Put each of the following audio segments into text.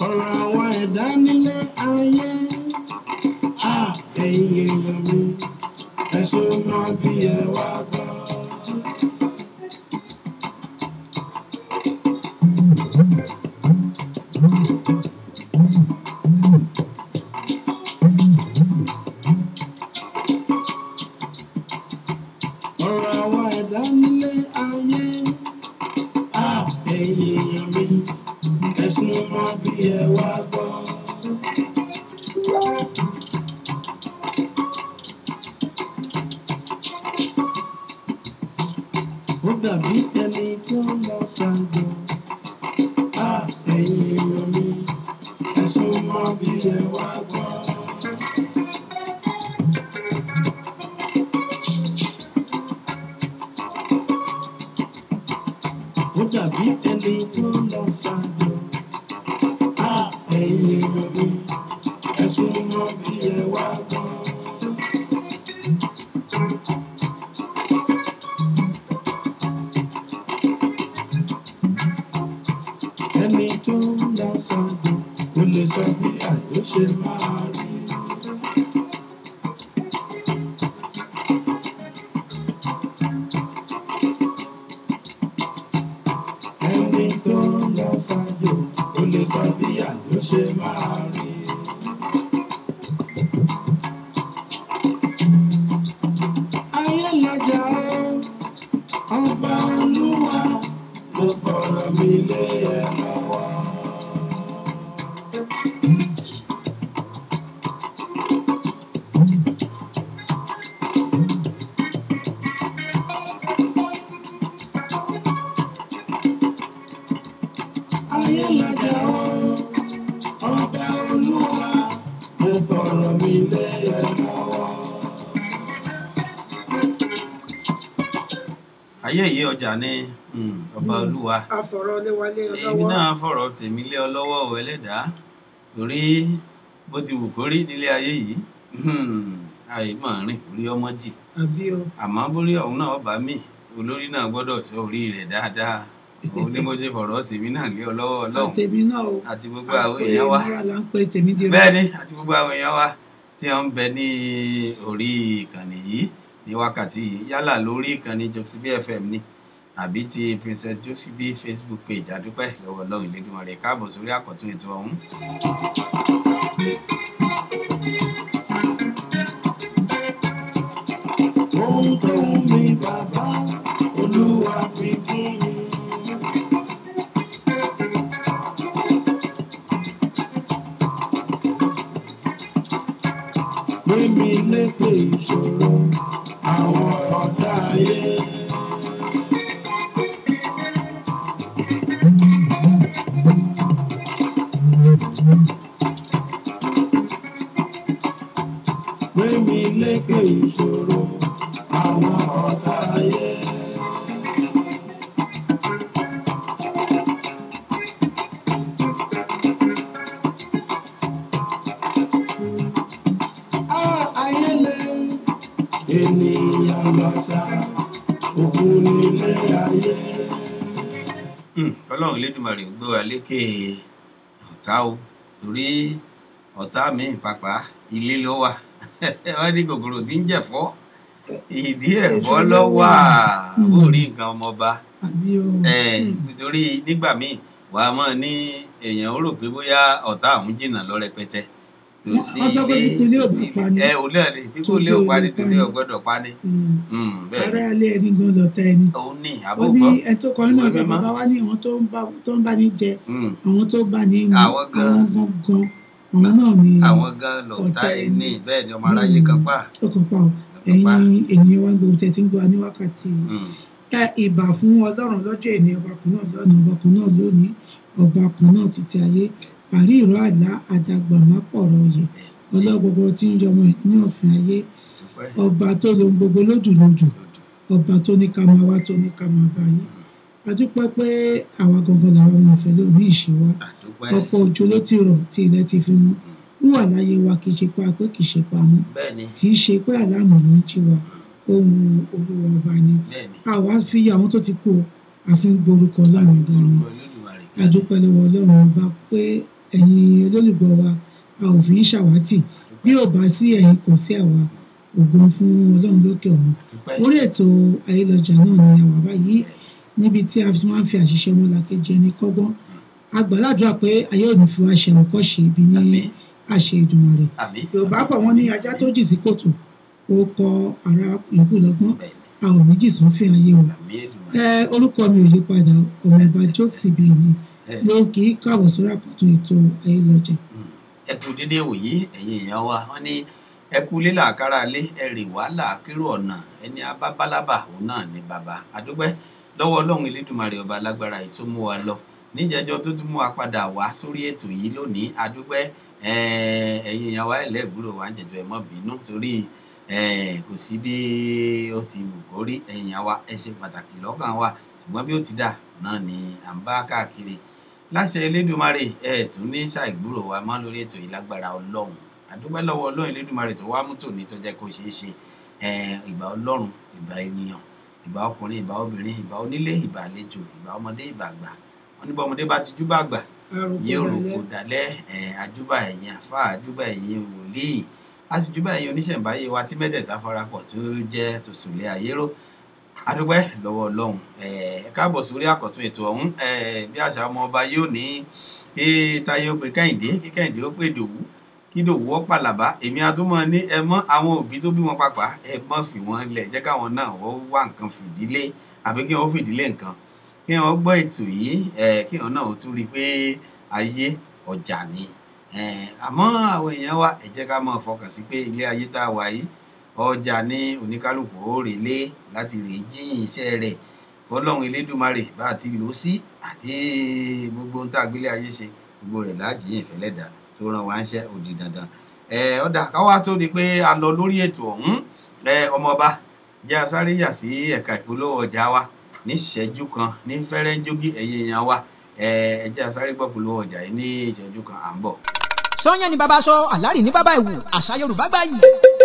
ọ̀rọ̀ àwọn ẹ̀dá nílé ayé à ẹ̀yin èèyàn mi ẹ̀sùn mọ́ bí ẹ wá gbọ́. ọ̀rọ̀ àwọn ẹ̀dá nílé ayé à ẹ̀yin èèyàn mi ẹ̀sùn mọ́ bí ẹ wá gbọ́. ó dàbí ẹni tó lọ ṣàjọ à ẹ̀yin èèyàn mi ẹ̀sùn mọ́ bí ẹ wá gbọ́. ó dàbí ẹni tó lọ ṣàjọ à ẹ̀yin èèyàn mi ẹ̀sùn mọ́ bí ẹ wá gbọ́. ẹni tó lọ ṣàjọ ó lè sọ bí àjọ ṣe máa rí. ẹni tó lọ ṣàjò ó lè sọ bí àjò ṣe máa rí. ayé lọ́jà ó ọba olúwa mo fọ̀rọ̀ mi lé ẹ lọ́wọ́. ayé lọ́jà ó ọba olúwa mo fọ̀rọ̀ mi lé ẹ lọ́wọ́. ayé yìí ọjà ní mm, ọba olúwa àfọ̀rọ̀léwálé èmi lọ́wọ́ náà fọ̀rọ̀ tèmi lé ọ lọ́wọ́ o ẹlẹ́dàá torí bó ti wù kó rí nílé ayé yìí àì mọ̀ rìn orí ọmọ jì àbí o àmọ́ bórí ọ̀hún náà ọba mi olórí náà gbọ́dọ̀ sọ orí rẹ̀ dáadáa òun ni mo ṣe fọ̀rọ̀ tèmi náà lé ọ lọ́wọ́ ọlọ́run àtẹ̀mí náà o àti gbogbo àwọn èèyàn wa mọ́ra là ń pe tèmi di bẹ́ẹ̀ ni àti gbogbo àwọn èèyàn wa tí wọ́n ń bẹ ní orí ìkànnì yìí ní wákàtí yìí yálà lórí ìkànnì josibi fm ni àbí ti princess josibi facebook page àdúpẹ́ lọ́wọ́ ọlọ́run ìlédùnmọ̀ rẹ̀ káàbọ̀ sórí àkọ́tún ètò ọ̀hún. ohun tó ń mi bàbá olúwa fi fún mi. gbé mi lékè ìṣòro àwọn ọ̀tá ayé. gbé mi lékè ìṣòro àwọn ọ̀tá ayé. Á, ayé lé ènìyàn lọ́sà òkú nílé ayé. Hmm, ọlọ́run ìlédùnmọ̀ rẹ̀ gbé wa lékè ọ̀tá o torí ọ̀tá mi pàpà ilé ló wà wọ́n ní kòkòrò tí ń jẹ̀fọ́ ìdí ẹ̀fọ́ ló wà ó rí nǹkan ọmọọba àbí o Eh, nítorí nígbà míì wà á mọ̀ ní èèyàn ó rò pé bóyá ọ̀tá àwọn jìnnà lọ rẹpẹtẹ tòsí Wọ́n sọ pé ilé pípín ilé ò tòsí bá pa ni. ẹ ò lẹ́ẹ̀ni pípín ilé ò pa ni tòsí ò gbọ́dọ̀ pa ni Mm. Hmm, bẹ́ẹ̀ ará ni alẹ́ ẹni gan lọ́tà ẹni òun ní ó ní àbúgbọ́ ẹ tó kọrin náà Ìwé sọ mímọ́. bàbá wa ní àwọn tó ń bá tó ń bá ní jẹ Hmm, àwọn tó bá ní mu Àwọn gan. àwọn gangan àwọn náà ní àwọn gan lọ̀tá ọ̀tá ẹni ẹni. bẹ́ẹ̀ ni ọmọ aráyé kan pa ọkàn pa ọ ẹ̀yin ènìyàn wa gbogbo tẹ̀ tí ń gbọ́ wa ní wákàtí yìí. Hmm, ẹ ìbà fún ọlọ́run lọ́jọ́ ìní ọba kan náà lọ́nà ọba kan náà lónìí ọba kan náà títí ayé àrí ìró àlá àdàgbà má pọ̀rọ̀ oyè ọlọ́gbogbo tí ń yọmọ ẹ̀ nínú òfin ayé dúpẹ́ ọba tó lo gbogbo lódùlódù ọba tó ní ká máa wá tó ní ká máa bá yín a dúpẹ́ pé àwa gangan làwọn ọmọ ọ̀fẹ́ lórí ìṣe wa àdúpẹ́ ọ̀pọ̀ òjò ló ti rọ̀ tí ilẹ̀ ti fi mú wíwà láyé wa kì í ṣe pa pé kì í ṣe pamọ́ bẹ́ẹ̀ ni kì í ṣe pé àlámù ló ń jí wa ohun olúwa ọba ni bẹ́ẹ̀ ni àwa fi àwọn tó ti kú o àfi ń gborúkọ ọlọ́run gan ni orúkọ Olódùmarè a dúpẹ́ lọ́wọ́ ọlọ́run ọba pé ẹ̀yin olólùgbọ́ wa a ò fi ń ṣàwátì bí ò bá sí ẹ̀yin kò sí àwa ògo fún ọlọ́run lókè ọ̀run dúpẹ́ orí ètò ayélujára náà ni àwa báyìí níbi tí a fi máa ń fi àṣìṣe ọmọlàkejì ẹni kọ́gbọ́n a gbàládùra pé ayé ò ní fi wá ṣe àwòkọ́ṣe ibi ní Àmín. àṣẹ Èdùmàrè àmì yorùbá bọ̀ wọ́n ní ajá tó jì sí kòtò ó kọ ara yòókù lọ́gbọ́n bẹ́ẹ̀ a ò ní jì sún fi ayé o ni àmì Èdùmàrè. ẹ orúkọ mi ò yí padà ọmọọba jokes bíi ni Ẹ. ló kì í káàbọ̀ sórí àkọ́tún ètò ayélujára ẹ kú dédé wòyí ẹ̀yin èèyàn wa wọ́n ní ẹ kú lé làákàrà lé ẹ rè wá làákérò ọ̀nà ẹni abábálábà òun náà ní bàbá àdúpẹ́ lọ́wọ́ ọlọ́run elédùnmarè ọba alágbára yìí tó mú wa lọ níjẹjọ́ tó tún mú wa padà wá sórí ètò yìí lónìí àdúpẹ́ ẹ̀yin èèyàn wa ẹlẹ́gbúrò wa ń jẹjọ ẹ má bínú torí eh, kò sí bí ó ti wù kó rí ẹ̀yin èèyàn wa ẹ ṣe pàtàkì lọ́kàn wa ṣùgbọ́n bí ó ti dà náà ni à ń bá káàkiri láṣẹ elédùnmarè ẹ tún ní ṣàìgbúrò wa mọ́ lórí ètò yìí lágbára ọlọ́run àdúpẹ́ lọ́wọ́ ọlọ́run elédùnmarè tó wá mú tòní tó jẹ́ kó ṣeé ṣe ẹ, ìbà ọlọ́run ìbà ènìyàn ìbà ọkùnrin ìbà obìnrin ìbà onílé ìbà àlejò ìbà ọmọdé ìbà àgbà wọn ní bá ọmọdé bá ti júbà àgbà yóò rògbò dalẹ̀ ẹ, àjúbà ẹ̀yin àfa àjúbà ẹ̀yin wòlíì a sì júbà ẹ̀yin oníṣẹ̀ǹbáyé wa tí mẹ́tẹ̀ẹ̀ta farapọ̀ tó jẹ́ tòṣùlẹ̀ àyérò adúpẹ́ lọ́wọ́ ọlọ́run ẹ ẹ káàbọ̀ sórí àkọ́tún ètò ọ̀hún ẹ bí àṣà ọmọ ọba yóò ní kí táyé ó pe kẹ́hìndé kí kẹ́hìndé ó pè dòwú kí dòwú ó pàlàbá èmi àtúmọ̀ ní ẹ mọ́ àwọn òbí tó bí wọn papà ẹ mọ́ fi wọ́n lẹ̀ jẹ́ káwọn náà wọ́n wá nǹkan fìdílé àbí kí wọ́n fìdílé nǹkan kí wọ́n gbọ́ ètò yìí ẹ kí wọ́n náà tún rí i pé ayé ọjà ni ẹ àmọ́ àwọn èèyàn wa ẹ jẹ́ ká máa fọkàn sí pé ilé ayé tá a wà yìí ọjà ní oníkálukú ó relé láti rè jíyìn iṣẹ́ rẹ̀ fọlọ́run elédùmarè bá a ti lò ó sí àti gbogbo ohun tá a gbélé ayé ṣe gbogbo rẹ̀ láàjìyìn ìfẹ́lẹ́dà tó ràn wá ń ṣe òdì dandan ẹ ọ̀dà káwá tó di pé a lọ lórí ètò ọ̀hún ẹ ọmọọba jẹ́ asáré yà sí ẹ̀ka ìpolówó ọjà wa ní ìṣẹ́jú kan ní fẹ́rẹ́ ń jógí ẹ̀yìn èèyàn wa ẹ ẹ jẹ́ asáré gbọ́ polówó ọjà yìí ní ìṣẹ́jú kan à ń bọ̀. sọ́yàn ni bàbá sọ àlárì ní bàbá ìwù àṣà yorùbá gbáyì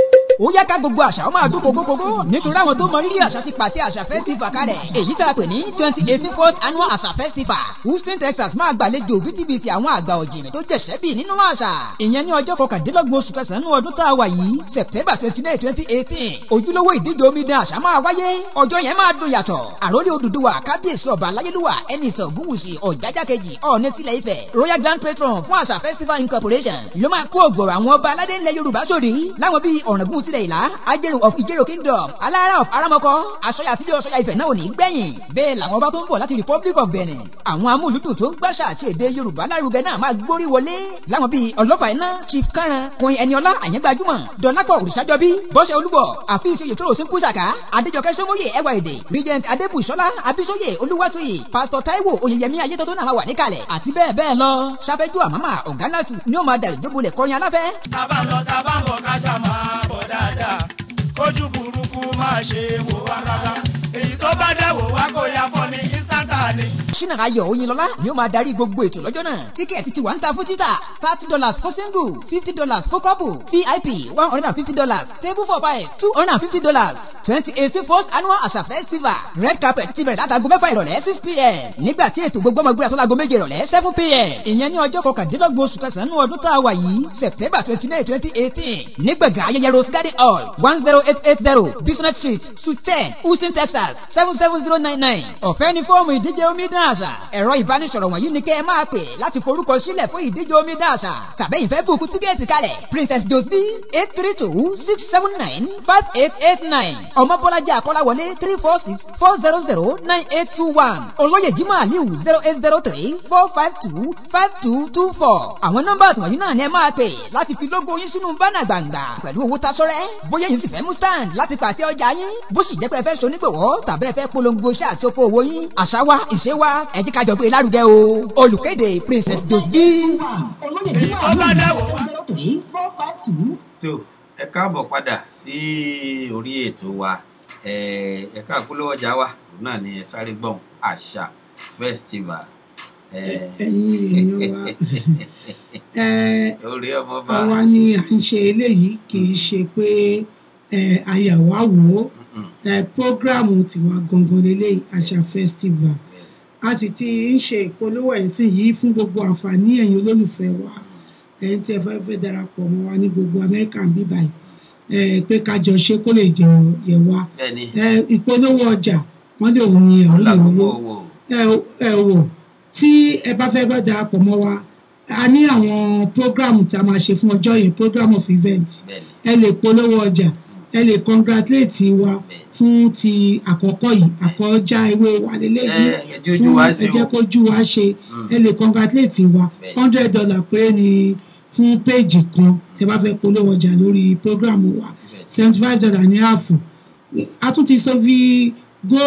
ó yẹ ká gbogbo àṣà ó máa dún kókókókó nítorí àwọn tó mọ rírì àṣà ti pàtẹ àṣà festival kalẹ̀ èyí tá a pè ní twenty eighteen first annual àṣà festival houston texas máa gbàlejò bítíbitì àwọn àgbà ọ̀jìnì tó jẹ̀ṣẹ́ bì nínú àṣà ìyẹn ní ọjọ́ kọkàndínlọ́gbọ̀n oṣù kẹsàn-án ọdún tá a wà yìí september twenty nine twenty eighteen ojúlówó ìdíje omidan àṣà máa wáyé ọjọ́ yẹn máa dùn yàtọ̀ àròlé odùduwà kábíyèsí ọba aláyélúwà ẹni ìtàn ògúnwùsì ọ̀jájá kejì ọ̀ọ́nì tilẹ̀ ifẹ̀ royal grand patron fún àṣà festival incorporation ló máa kó ògbòrò àwọn ọba aládé ńlẹ̀ yorùbá sórí láwọn bíi ọ̀ràngún tilẹ̀ ìlà ajẹ́rù of ìjẹ́rò kingdom alára of aramọ́kọ́ aṣọ́yà àtijọ́ aṣọ́yà ifẹ̀ náà ò ní gbẹ̀yìn bẹ́ẹ̀ làwọn ọba tó ń bọ̀ láti republic of benin àwọn amúlùdùn tó ń gbàṣà àti èdè yorùbá lárugẹ náà máa gbórí wọlé láwọn bíi ọlọ́fà iná chief karan kun ẹniọlá àyẹ́gbàjúmọ̀ dọ́lápọ̀ òrìṣàjọbí bọ́sẹ̀ olúbọ̀ àfihàn ìṣòro sí kùsàkà adéjọkẹ́ sọmọye ẹwà èdè regent adébùsọ́lá abisoye olúwatóyè pastor taiwo oyeyemi ayétọ́tọ́ náà máa wà níkàlẹ̀ àti bẹ́ẹ̀ bẹ́ẹ̀ lọ sáfẹ́jú àmàmà ọ̀gánàtù ni ó máa dàrí jóbolẹ̀ kọrin aláfẹ́ tábà ń lọ tábà ń bọ̀ ká ṣá máa bọ̀ dáadáa kójú burúkú máa ṣe wò wá rárá èyí tó bá dẹ̀ wò wá kó ya fọ́ ní instanta ni. ṣínà ayọ̀ oyinlọ́lá ni ó máa darí gbogbo ètò lọ́jọ́ náà tíkẹ́ẹ̀tì ti wà ń ta fún títà thirty dollars for single fifty dollars for couple vip one hundred and fifty dollars table for five two hundred and fifty dollars twenty eighteen first annual àṣà festival red carpet ti bẹ̀rẹ̀ látago mẹ́fà ìrọ̀lẹ́ six pm nígbà tí ètò gbogbo ọmọ ìgbéra sọ́lago méje ìrọ̀lẹ́ seven pm ìyẹn ní ọjọ́ kọkàndínlọ́gbọ̀n oṣù kẹsàn-án ọdún tá a wà yìí september twenty nine twenty eighteen nígbàgà ayẹyẹ rose garden hall one zero eight eight zero business street suite ten houston texas seven seven zero nine nine ọ̀fẹ́ ní fọ́ọ̀mù ìdíje omidan àṣà ẹ̀rọ ìbánisọ̀rọ̀ wọ̀nyí ni kẹ́ ẹ máa pè láti forúkọ sílẹ̀ fún ìdíje omidan àṣà tàbí ìfẹ́ bùkún tíkẹ́ẹ̀tì kalẹ̀ princess josby eight three two six seven nine five eight eight nine ọmọbọ́lájà akọ́láwọlé three four six four zero zero nine eight two one olóyè jimoh aliu zero eight zero three four five two five two two four àwọn nọ́mbà wọ̀nyí náà ni ẹ máa pè láti fi lógo yín sínú bánà gbàngbà pẹ̀lú owó tasọ́rẹ́ bóyá yín sì fẹ́ mú stand láti pàtẹ ọjà yín bó sì jẹ́ pé ẹ fẹ́ sonígbòwọ́ tàbí ẹ fẹ́ polongo iṣẹ́ àti oko òwò yín àṣà wa ìṣe wa ẹ jẹ́ ká jọ gbé lárugẹ o olùkéde princess dosbi. èyí tó bá dẹ̀ wò wá. tó ẹ káàbọ̀ padà sí orí ètò wa ẹ ẹ̀ka àpolówó ọjà wa òun náà ni ẹ sáré gbọ̀n àṣà festival ẹ ẹ̀yin èèyàn wa ẹ orí ọmọ bá àwa ni à ń ṣe eléyìí kì í ṣe pé ẹ àyàwó wò ó ẹ prógráàmù tiwa gangan lélẹ́yìí àṣà festival a sì ti ń ṣe ìpolówó ẹ̀sìn yìí fún gbogbo àǹfààní ẹ̀yin olólùfẹ́ wa ẹ̀yin tí ẹ fẹ́ fẹ́ darapọ̀ mọ́ wa ní gbogbo amẹ́ríkà ń bí báyìí ẹ pé kájọ ṣe kó lè jẹ yẹ wa bẹ́ẹ̀ni ẹ ìpolówó ọjà wọ́n lè òun ni àwọn lè lákòókò owó owó ẹ ẹ wò tí ẹ bá fẹ́ bá darapọ̀ mọ́ wa a ní àwọn program tá a máa ṣe fún ọjọ́ yẹn program of event bẹ́ẹ̀ni ẹ lè polówó ọjà ẹ lè congratulate wa fún ti àkọ́kọ́ yìí àkọ́já ewé wa lélẹ́yìí ẹ ẹ jẹ́ ojú wa ṣe ẹ jẹ́ o kójú wa ṣe ẹ lè congratulate wa Bẹ́ẹ̀. hundred dollar péré ni fún péèjì kan tí ẹ bá fẹ́ polówó ọjà lórí program wa Bẹ́ẹ̀. seventy five dollar ní ààfù a tún ti sọ fi go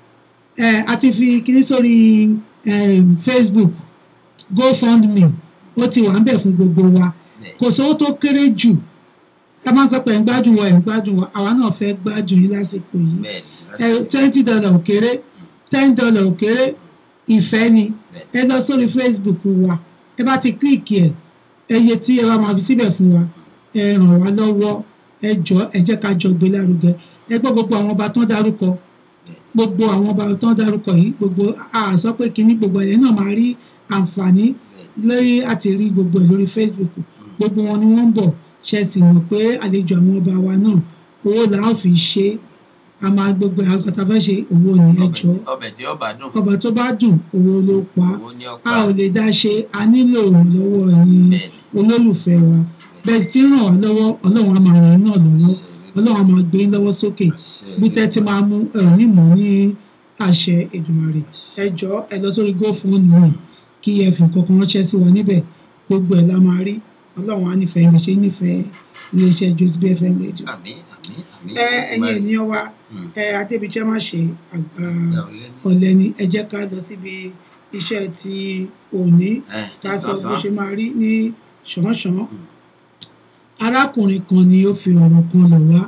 ẹ a ti fi kíní sórí em, facebook gofundme ó ti wà ń bẹ̀ fún gbogbo wa Bẹ́ẹ̀. kò sówó tó kéré jù ẹ máa ń sọ pé ẹ̀ ń gbádùn wa ẹ̀ ń gbádùn wa àwa náà fẹ́ gbádùn yín lásìkò yìí bẹ́ẹ̀ni ẹ lásìkò twenty dollar ò kéré ten dollar ò kéré ìfẹ́ ni Bẹ́ẹ̀. ẹ lọ sórí facebook wa ẹ bá ti kílìkì ẹ ẹyẹ tí ẹ bá máa fi síbẹ̀ fún wa ẹ ràn wá lọ́wọ́ ẹ jọ ẹ jẹ́ ká jọ gbé lárugẹ ẹ gbọ́ gbogbo àwọn ọba tán dárúkọ gbogbo àwọn ọba tán dárúkọ yìí gbogbo a sọ pé kínní gbogbo ẹ̀ náà máa rí àǹfààní lórí àti rí gbogbo ẹ̀ lórí facebook gbogbo wọn ni wọ́n ń bọ̀ ṣe sì mọ̀ pé àlejò àwọn ọba wa náà owó là á fi ṣe é a máa gbogbo àwọn kan tá a fẹ́ ṣe owó ni ẹ ọbẹ̀ jọ tí- ọbẹ̀ tí ọba dùn ọba tó bá dùn owó ló pa owó ní a ọ̀pá ò lè dá ṣe a nílò ìrànlọ́wọ́ ẹ̀yin Bẹ́ẹ̀ni. olólùfẹ́ wa bẹ́ẹ̀ sì ti ràn wá lọ́wọ́ ọlọ́run á máa ràn yín náà lọ́wọ́ ọlọ́run á máa gbé yín lọ́wọ́ sókè bí tẹ́ ti máa mú ẹ ò ní mọ̀ ní àṣẹ Èdùmàrè ẹ jọ ẹ lọ sórí gofundme kí ẹ fi nǹkan kan ránṣẹ́ sí wa níbẹ̀ gbogbo ẹ̀ la máa rí ọlọ́run á nífẹ̀ẹ́ mi ṣe nífẹ̀ẹ́ iléeṣẹ́ Josby FM radio àmì àmì àmì ẹ ẹ̀yin ènìyàn wa Mm. ẹ adébíjẹ́ má ṣe àgbà Ìyá ọ̀lẹ́ ni. ọ̀lẹ ni ẹ jẹ́ ká lọ síbi iṣẹ́ ti òní ẹ ká sọ bó ìsọ̀sán ṣe máa rí ní ṣánṣán arákùnrin kan ni ó fi ọ̀rọ̀ kan lọ̀ wá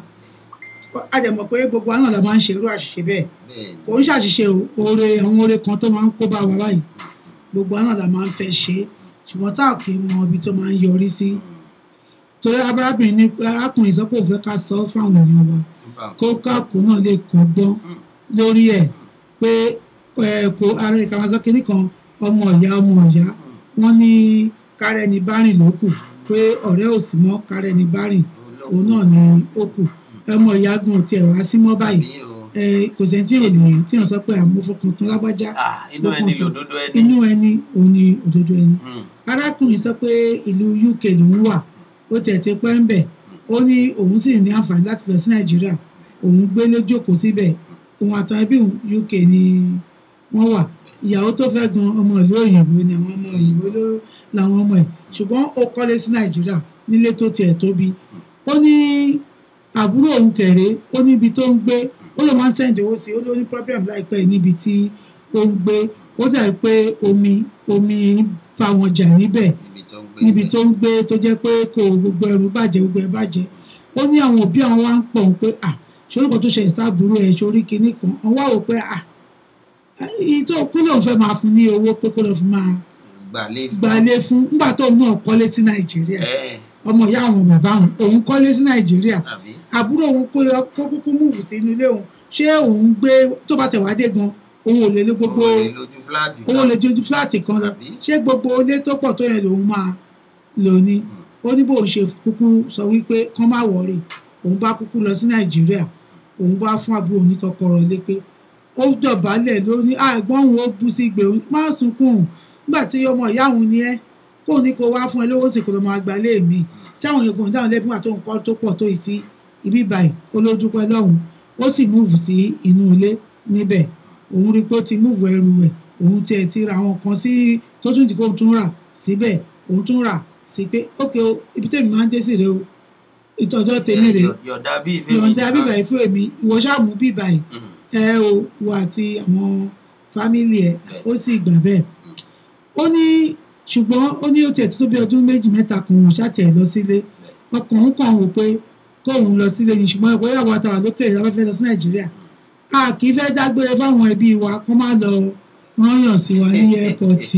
a jẹ́ mọ̀ pé gbogbo àwọn la máa ń ṣe irú àṣìṣe bẹ́ẹ̀ bẹ́ẹ̀ni kò ń ṣàṣìṣe o oore àwọn oore kan tó máa ń kó bá wa báyìí gbogbo àwọn la máa ń fẹ́ ṣe é ṣùgbọ́n tá ò kì í mọ ibi tó máa ń yọrí sí torí arábìnrin ní arákùnrin sọ pé òun fẹ́ ká sọ fáwọn èèyàn wa nípa kó káàkó náà lè kọ́gbọ́n lórí ẹ̀ pé ẹ, kò ara ìkàwáṣọ kínní kan ọmọ ìyá ọmọ ìyá wọ́n ní kárẹ́ni bárìn ló kù pé ọ̀rẹ́ ò sí mọ́ kárẹ́ni bárìn òun náà ni ó kù ọmọ ìyá gun ò tiẹ̀ wá sí mọ́ báyìí àmì o ẹ, kò sẹ́ni tí ò lè tí ò sọ pé àmúfọkàn tán lágbájá Ah, inú ẹni lòdodo ẹni inú ẹni òun ni òdodo ẹni Mm. arákùnrin sọ pé ìlú UK lòún wà ó tiẹ̀ ti pẹ́ ń bẹ̀ ó ní òun sì ní àǹfààní láti lọ sí nàìjíríà òun gbé lójókòó síbẹ̀ òun àtàwọn ẹbí òun UK ni wọ́n wà ìyàwó tó fẹ́ gan ọmọ ìlú òyìnbó ni àwọn ọmọ òyìnbó ló làwọn ọmọ ẹ̀ ṣùgbọ́n ó kọ́lé sí nàìjíríà nílé tó tiẹ̀ tóbi ó ní àbúrò òun kẹ̀rẹ́ ó níbi tó ń gbé ó ló máa ń sẹ́ǹdì owó sí i ó ló ní problem láìpẹ́ yìí níbi tí ó ń gbé ó dàbí pé omi omi bá wọn jà níbẹ̀ níbi tó ń gbé níbi ibẹ̀. tó ń gbé tó jẹ́ pé kò gbogbo ẹrù bàjẹ́ gbogbo ẹ̀ bàjẹ́ ó ní àwọn òbí àwọn wá ń pọ̀ ń pé à ṣorúkọ tó ṣe ìsáàbùrú ẹ̀ sórí kinní kan wọ́n wá wò pé à èyí tó kú lòun fẹ́ máa fún ní owó pé kó lọ́ọ́ fi máa gbalé fún gbalé fún nígbà tóun náà kọ́lé sí nàìjíríà ẹ ọmọ ìyá àwọn bàbá òun òun kọ́lé sí nàìjíríà àbí àbúrò òun kó yọ kó kúkú múùfù sínú ilé òun ṣé òun gbé tó bá tẹ̀ wá dé gan òun ò lè lé gbogbo owó lè lójú fúláàtì owó lè jojú fúláàtì kan lọ Àbí? ṣé gbogbo ilé tó pọ̀ tó yẹn lòun máa lò ní ó ní bóun ṣe kúkú sọ wípé kán má wọ̀rì òun bá kúkú lọ sí nàìjíríà òun bá fún àbúrò òun ní kọ́kọ́rọ́ ilé pé ó dọ̀bálẹ̀ ló ní àgbọ̀n òun ó bú sí gbé òun má sunkún òun nígbà tí ọmọ ìyá òun ni ẹ́ kó ní kó wá fún ẹ lówó sì kó lọ máa gbà lé mi táwọn èèyàn kò ní dáhùn lẹ́bí wà tó ń kọ́ tó pọ̀ tó yìí sí ibi báyìí ó ló dúpẹ́ lọ́hùn ó sì múùfù sí inú ilé níbẹ̀ òun rí i pé ó ti múùfù ẹrù rẹ̀ òun tiẹ̀ ti ra àwọn kan sí tó tún ti kó tún rà síbẹ̀ òun tún rà sí pé ókè o ibi tèmi máa ń dé sí rè o ìtọ́jọ́ tèmi rè Yọ̀- yọ̀dá bí ìfẹ́ mi yọ̀ǹda nìkan. bíbà yìí fún èmi ìwọ ṣáàmù bíbà yìí Mm. ẹ o wà àti àwọn fámìlì ẹ ó sì gbà bẹ́ẹ̀ ó ní ṣùgbọ́n ó ní ó tiẹ̀ tó bí ọdún méjì mẹ́ta kan òun ṣàtì ẹ̀ lọ sílé ọkàn òun kàn wò pé kóun lọ sílé ni ṣùgbọ́n ẹ̀kọ́ ìyàwó àtàwà lókè ìyàwó fẹ́ lọ sí nàìjíríà a kì í fẹ́ dágbére fáwọn ẹbí wa kó má lọ rányàn sí wa ní ẹ́pọ̀tì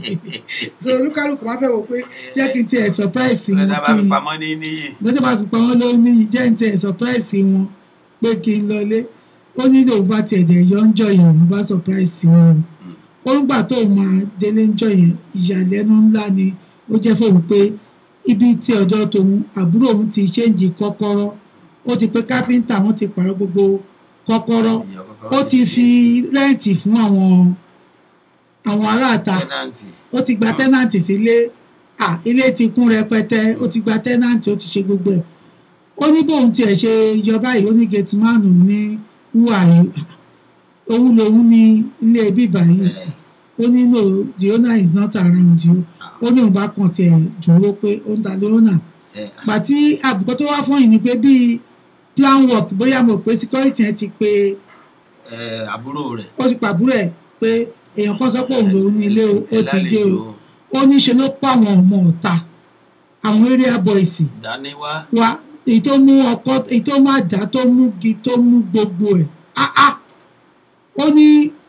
so olúkálùkù máa fẹ́ wò pé jẹ́ kí n tiẹ̀ surprise wọn lọ́dà bá kí fi n pamọ́ ní níyì lọ́jọ́ bá fi pa wọ́n ló ní jẹ́ ń tẹ̀ surprise wọn pé kí n lọlé ó ní lòun bá tiẹ̀ dẹ̀ yọ ń jọ yẹn òun bá surprise wọn ó ó ń gbà tó máa délé ńjọ́ yẹn ìyàlẹ́nu ńlá ni ó jẹ́ fóun pé ibi tí ọ̀dọ̀ tòun àbúrò òun ti ṣéǹjì kọ́kọ́rọ́ ó ti pé kápẹ́ńtà wọn ti pààrọ̀ gbogbo kọ́kọ́rọ́ ó ti fi rẹ́ǹtì fún àwọn àwọn aráàta tẹ́nàntì ó ti gba tẹ́nàntì sílé à ilé ti kún rẹpẹtẹ ó ti gba tẹ́nàntì ó ti ṣe gbogbo ẹ̀ ó ní bóun tiẹ̀ ṣe yọba yìí ó ní gẹ̀tìmánù ní wúhàyù òun lòun ní ilé bíbà yìí ó ní no the owner is not around you ó ní òun bá kàn tiẹ̀ dúró pé ó ń ta lé owner pàtí àbùkọ́ tó wá fún yìí ni pé bíi plan work bóyá mo pé security yẹn ti pe àbúrò rẹ̀ ó ti pàbúrò ẹ̀ pé èèyàn kan sọ pé òun lòun ní ilé o ó ti dé o ó ní ṣe ló pa àwọn ọmọ ọ̀ta àwọn area boys ìdáníwá wa èyí tó mú ọkọ èyí tó má dá tó mú gi tó mú gbogbo ẹ̀ áá ó ní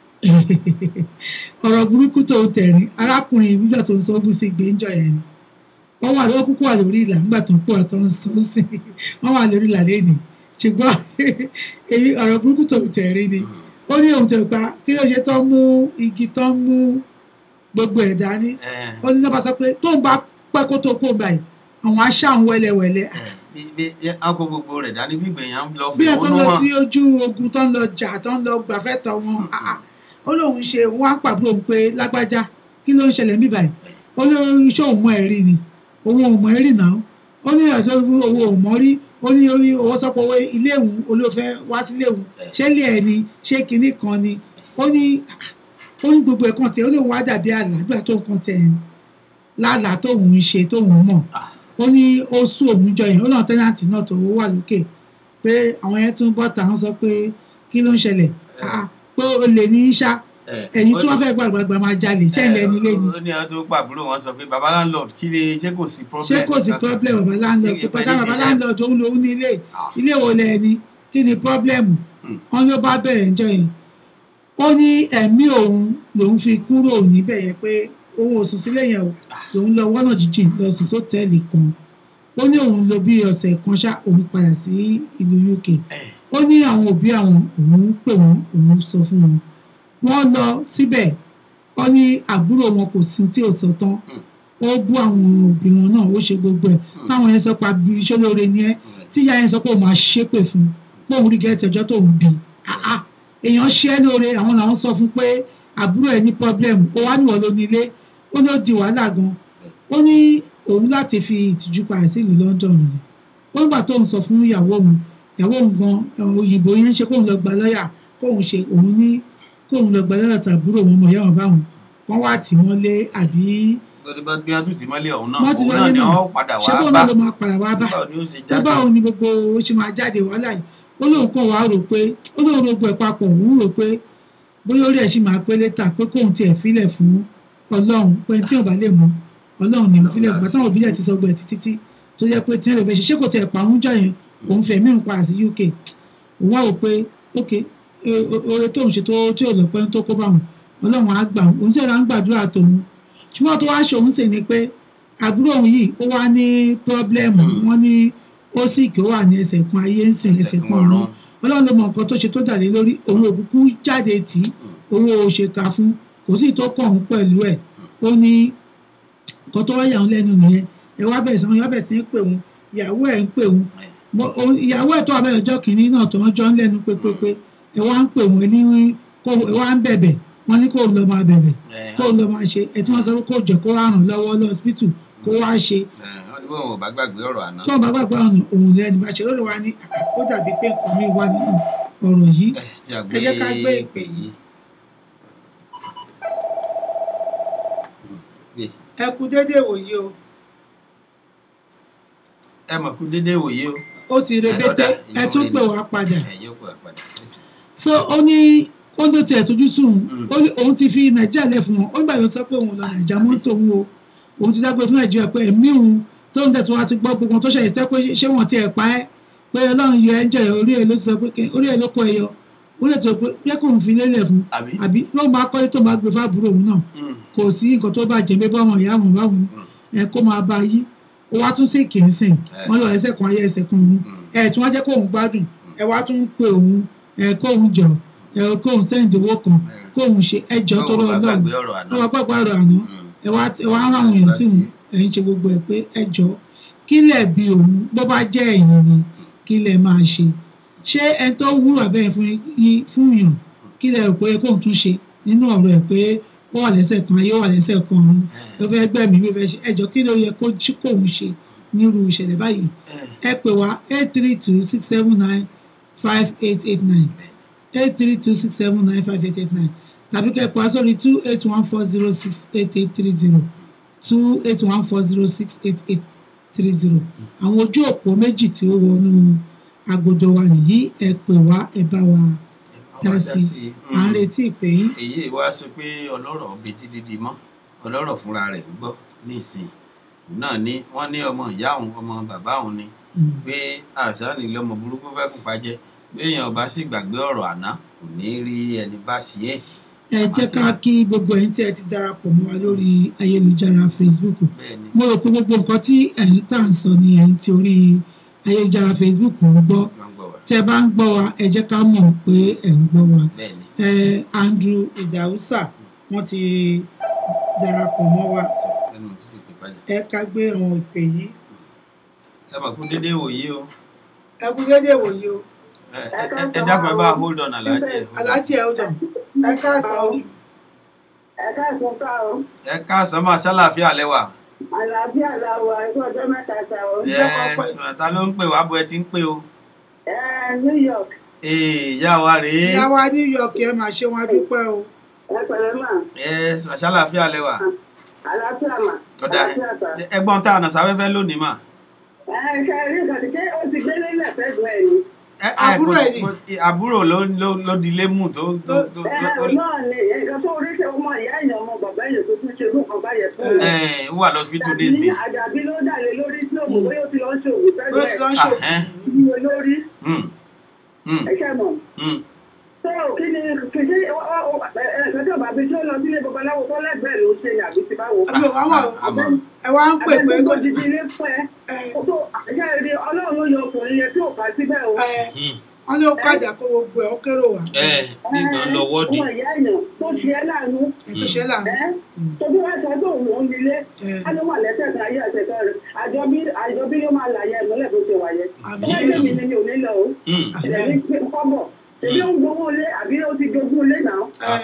ọ̀rọ̀ burúkú tó ń tẹ̀rín arákùnrin ìbílẹ̀ tó ń sọ ogún sí gbẹ́njọ yẹn ni wọ́n wà lọ́wọ́ kúkú wà lórí ìlà nígbà tó ń pọ̀ tó ń sọ sí wọ́n wà lórí ìlà lẹ́nu ṣùgbọ́n èyí ọ̀rọ̀ burúkú tó ń tẹ̀rín ni ó ní òun tẹ̀ pa kí ló ṣe tó ń mú igi tó ń mú gbogbo ẹ̀ dání ó ní lọ́ba sọ pé tóun bá pẹ́ kó tó kó báyìí àwọn aṣá ń wẹ́lẹ́wẹ́lẹ́ akọ gbogbo rẹ̀ dání bí gbẹ̀yàn lọ bí fi ẹ tó ònú lọ wọn sí ojú ogun tó ń lọ jà tó ń lọ gbàfẹ́ tọ̀ wọn ah, ah. ó lóun ṣe wọn á pàbó òun pé lágbájá kí ló ń ṣẹlẹ̀ níbà yìí ó lóun iṣẹ́ òun mọ ẹ̀rí ni òun ò mọ ẹ̀rí náà ó ní ọjọ́ owó ò mọ́ rí ó ní orí owó sọ́pọ̀ owó ilé òun olófẹ́ wá sílé òun ṣé ilé ẹ̀ ni ṣé kinní kan ni ó ní ah, ó ní gbogbo ẹ̀kan tiẹ̀ ó lóun wá dàbí àlàáfíà tó nǹkan tẹ̀ ń lálàá tóun ń ṣe tóun mọ̀ ó ní ó sún òun jọ yẹn ó náà tẹ́nàntì náà tó wà lókè pé àwọn yẹn tún bọ́ta wọn sọ pé kí ló ń ṣẹlẹ̀ Ah, pé o lè ní í ṣá ẹ̀yin tí wọ́n fẹ́ gbàgbàgbà máa jalè ṣẹ́ ilẹ̀ nílé ni ó ní àwọn tó pàbúrò wọn sọ pé baba landlord kí lè ṣé kò sí problem ṣé kò sí problem bàbá láńlọ́ọ̀dù pé pátá bàbá láńlọ́ọ̀dù òun lòun ní ilé ilé wo lẹ ni kí ni problem wọn ló bá bẹ̀rẹ̀ ńjọ́ yẹn ó ní ẹ̀mí òun lòun fi kúrò níbẹ̀ yẹn pé òun ò sùn sílé yẹn o lòun lọ wọ́nà jíjìn lọ sùn sótẹ́ẹ̀lì kan ó ní òun lò bí ọ̀sẹ̀ kan ṣá òun padà sí ìlú UK ó ní àwọn òbí àwọn òun pè wọ́n òun sọ fún wọn wọ́n lọ síbẹ̀ ó ní àbúrò wọn kò sí tí ò sọ tán ó bú àwọn òbí wọn náà ó ṣe gbogbo ẹ̀ táwọn yẹn sọ pa bí iṣẹ́ lóore ni ẹ́ tí ìyá yẹn sọ pé òun máa ṣépè fún un pé òun rí gẹ́tì ọjọ́ tó ń bì í Ah, ah. èèyàn ṣe é lóore àwọn làwọn sọ fún pé àbúrò ẹ̀ ní problem ó wá níwọ̀ ló nílé ó ló di wàhálà gan ó ní òun láti fi ìtìjú padà sí ìlú London ni ó nígbà tó ń sọ fún ìyàwó òun ìyàwó òun gan àwọn òyìnbó yẹn ń ṣe kóun lọ gba lọ́ọ̀yà kóun ṣe òun ní kóun lọ gba lọ́ọ̀yà tàbúrò òun mọ̀ yáwọn báwọn wọ́n wá tì wọ́n lé àbí gbọdọ bí wọn tún ti mọ́lẹ̀ ọ̀hún náà wọ́n ti òun lọ́lé náà ni náà wọn padà ṣé wá bóun bá náà ló máa padà wá bá báwo ni ó ṣe tó jáde báwo ni gbogbo ó ṣe máa jáde wàhálà yìí ó lóun kàn wá rò pé ó lóun rògbò ẹ̀ papọ̀ òun rò pé bóyá orí ẹ̀ sì máa pé létà pé kóun tiẹ̀ filẹ̀ fún ọlọ́run pé tí ò bá lè mú ọlọ́run ni òun filẹ̀ gbà táwọn òbí ẹ̀ ti sọ gbọ́ ẹ̀ títí tó jẹ́ pé tí ẹ̀ lè fẹ́ ṣe ṣé kò tiẹ̀ pa òun jọ yẹn òun fẹ̀ mí pa sí UK òun wá rò pé ok e- o- oore tóun ṣe tó tí ò lọ́pẹ́ tó kó bá wọn ọlọ́run á gbà òun sì ra ń gbàdúrà tòun ṣùgbọ́n tó wá ṣòun sì ni pé àbúrò òun yìí ó wá ní pírọ́blẹ́mù wọ́n ní ó sì kí ó wà ní ẹsẹ̀ kan ayé ń sìn ẹsẹ̀ kan ọ̀run ọlọ́run ló mọ nǹkan tó ṣe tó dà lé lórí òun òkúkú jáde tì í owó òṣèkà fún kò sí tó kàn òun pẹ̀lú ẹ̀ ó ní nǹkan tó wáyà òun lẹ́nu nìyẹn ẹ wá bẹ̀rẹ̀ sí wọn yọ bẹ̀rẹ̀ sí ń pè òun ìyàwó ẹ̀ ń pè òun Mo- òun- ìyàwó ẹ̀ tó wà bẹ́ẹ̀ ọjọ́ kìíní náà tó ń jọ ń lẹ́nu pépépé ẹ wá ń pè òun ẹ ní kó ẹ wá ń bẹ̀bẹ̀ wọ́n ní kó lọ máa bẹ̀bẹ̀ ẹ kó lọ máa ṣe ẹ tí wọ́n sọ pé kó jọ kó wá ràn lọ́wọ́ lọ́sibítù kó wá ṣe wọn ní wọn ò bá gbàgbé ọ̀rọ̀ àná tó bá gbàgbọ́ ọ̀nà òun lẹ́nu bá ṣe ó lè wá ní "Ah, ó dàbí pé nǹkan mi wà nínú ọ̀rọ̀ yìí ẹ jẹ́ ẹ jẹ́ ká gbé àgbé ìpè yìí. gbé ẹ kú déédéé wòye o ẹ mọ̀ kú dédé wòye o ó ti rebété ẹ tún pè wá padà ẹ yóò pè wá padà ẹsẹ̀. so ó ní ó ló tiẹ̀ tójú sùn ó ní òun ti fi nàìjíríà lẹ̀ fún wọn ó gbà yóò sọ pé òun lọ nàìjíríà mọ́tò òun o òun ti dágbé fún nàìjíríà pé ẹ̀mí òun tó ń tẹ̀tún wá ti gbọ́ gbogbo ohun tó ṣẹlẹ̀ sẹ́ pé ṣé wọ́n ti ẹ̀ pa ẹ́ pé ọlọ́run yọ ẹ́ ń jẹ̀yọ̀ orí ẹ̀ ló ti sọ pé kẹ́- orí ẹ̀ ló kọ ẹ yọ ó lè tó pé yẹ kó òun fi lélẹ̀ fún àbí àbí ló máa kọ́lé tó máa gbé fábùrò òun náà Mm. kò sí nǹkan tó bá jẹ́ bá wọn ìyá wọn báwọn ẹ kó máa bá yí ó wá tún sí kìínsìn wọn lọ ẹsẹ̀ kan ayé ẹsẹ̀ kan òun ẹ tún wá jẹ́ kó òun gbádùn ẹ wá tún ń pe òun ẹ kó òun jọ ẹ kóun sẹ́ǹdì owó kan kóun ṣe ẹjọ́ tó lọ Báwo bá lọ́run gbàgbé ọ̀rọ̀ àná. lọ́wọ́ gbàgbọ́ ọ̀rọ̀ àná ẹ wá ẹ wá rán àwọn èèyàn sí òun ẹ̀yin ṣe gbogbo ẹ̀ pé ẹjọ́ kí lẹ̀ bí òun bó bá jẹ́ ẹ̀yìn ni kí lẹ̀ máa ṣe ṣé ẹni tó wúrò abẹ́yẹn fún yín fún yàn kí lẹ̀ rò pé kóun tún ṣe nínú ọ̀rọ̀ ẹ̀ pé ó wà lẹ́sẹ̀ kan ayé ó wà lẹ́sẹ̀ kan ọ̀run ló fẹ́ gbẹ̀mí ló fẹ́ ṣe ẹjọ́ kí ló yẹ kó jí- kóun ṣe nírú ìṣẹ̀lẹ̀ báyìí ẹ pè wá eight three two six seven nine five eight eight nine eight three two six seven nine five eight eight nine tàbí kẹ́ ẹ pè wá sórí two eight one four zero six eight eight three zero two eight one four zero six eight eight three zero àwọn ojú òpó méjì tí ó wọnú agodo wa nìyí ẹ pè wá ẹ bá wa dá sí i à ń retí ìpè yín èyí wá sọ pé ọlọ́rọ̀ betí dídì mọ́ ọlọ́rọ̀ fúnra rẹ̀ ń gbọ́ nísìn òun náà ni wọ́n ní ọmọ ìyá òun ọmọ bàbá òun ni Mm. pé àṣà ni lọ́mọ burúkú fẹ́ kópa jẹ béèyàn bá sì gbàgbé ọ̀rọ̀ àná kò ní rí ẹni bá sí é ẹ jẹ́ ká kí gbogbo ẹ̀yin tí ẹ ti darapọ̀ mọ́ wa lórí ayélujára Facebook bẹ́ẹ̀ ni mo rò pé gbogbo nǹkan tí ẹ̀yin tá à ń sọ ni ẹ̀yin tí orí ayélujára Facebook ń gbọ́ wọ́n gbọ́ wa tẹ́ bá ń gbọ́ wa ẹ jẹ́ ká mọ̀ pé ẹ̀ ń gbọ́ wa bẹ́ẹ̀ ni ẹ Andrew Idausa wọ́n ti darapọ̀ mọ́ wa tó ẹnu tó ti pè bàjẹ́ ẹ ká gbé àwọn ìpè yìí ẹ mà kú dédé wòye o ẹ kú dédé wòye o ẹ ẹ- ẹ- ẹ dákun ẹ bá hold on aláàjì ẹ hold on. aláàjì ẹ ó dàn ẹ káàsán o ẹ̀ka ìfúnpá o ẹ káàsán máa ṣàlàáfíà lẹ́wà àlàáfíà làwọ̀ ẹ̀kọ́ ọjọ́ mẹ́ta ta o. ẹ ta ló ń pè wá bó ẹ ti ń pè o ẹ New York ee ìyá wa rèé ìyá wa New York ẹ máa ṣe wọn dúpẹ́ o ẹ pẹ̀lẹ́ mà ẹ ṣàlàáfíà lẹ́wà àlàáfíà mà ọ̀dà àlàáfíà ta. ẹgbọ́n tá a nà sáfẹ́fẹ́ lónìí mà. ẹ ṣe rí nǹkan tí ó ti gbé nílẹ̀ fẹ́gbẹ́ ẹ̀ ni. Ẹ- ẹ, Àbúrò kò- ẹ̀ ni. kò- àbúrò ló ló ló di ilé mú tó tó tó ẹ tó- náà ni nǹkan tó rí ṣe ọmọ ìyá èèyàn ọmọ bàbá èèyàn tó tún ṣe lóòkan báyẹn fún un. ẹ ó wà lọ́sibítù Àdàbí nísìn. àdàbí ló dàlé lórí tí òmù bóyá ó ti lọ ṣe òwò bó ti lọ ń ṣe Ahẹ́n. ìwé lórí Hmm. Hmm. ẹ ṣe mọ̀. Hmm. tó o kí ni kì í ṣe ẹ̀ẹ́dẹ́gbẹ̀ta tó bá bí tí ó lọ sílé babaláwo tó lẹ́gbẹ̀ẹ́ ló ṣe ni àbí ti báwo. àbí ò wá wà o Àmọ́ ẹ wá ń pè pé abẹ́ni kò tó ti di ilé pẹ́ ẹ tó àṣẹ rí ọlọ́run ló yọ ọkùnrin yẹn tí ò bá síbẹ̀ o. ẹ Hmm. wọn ló kájà kó gbogbo ẹ ó kérò wá ẹ nígbà ń lọ wọ́ọ̀dì. ọmọ ìyá èèyàn tó ṣe ẹ́ láàánú ẹ tó ṣe là ń ẹ́ tó bí wọ́n sọ pé òun ò ń nílé ẹ á ló wà lẹ́sẹ̀ kan ayé ẹ̀sẹ̀ kan rẹ̀ àjọbí àjọbí ló máa làyẹ̀ ìmọ́lẹ̀ tó ṣe wáyé. àmì ọmọ Jésù ìyá mi ni ò ní lọ o Hmm. ẹ̀rẹ̀ ní pé kọ́bọ̀ èmi ò ń gbowó ilé àbí ó ti jogún ilé náà. ẹ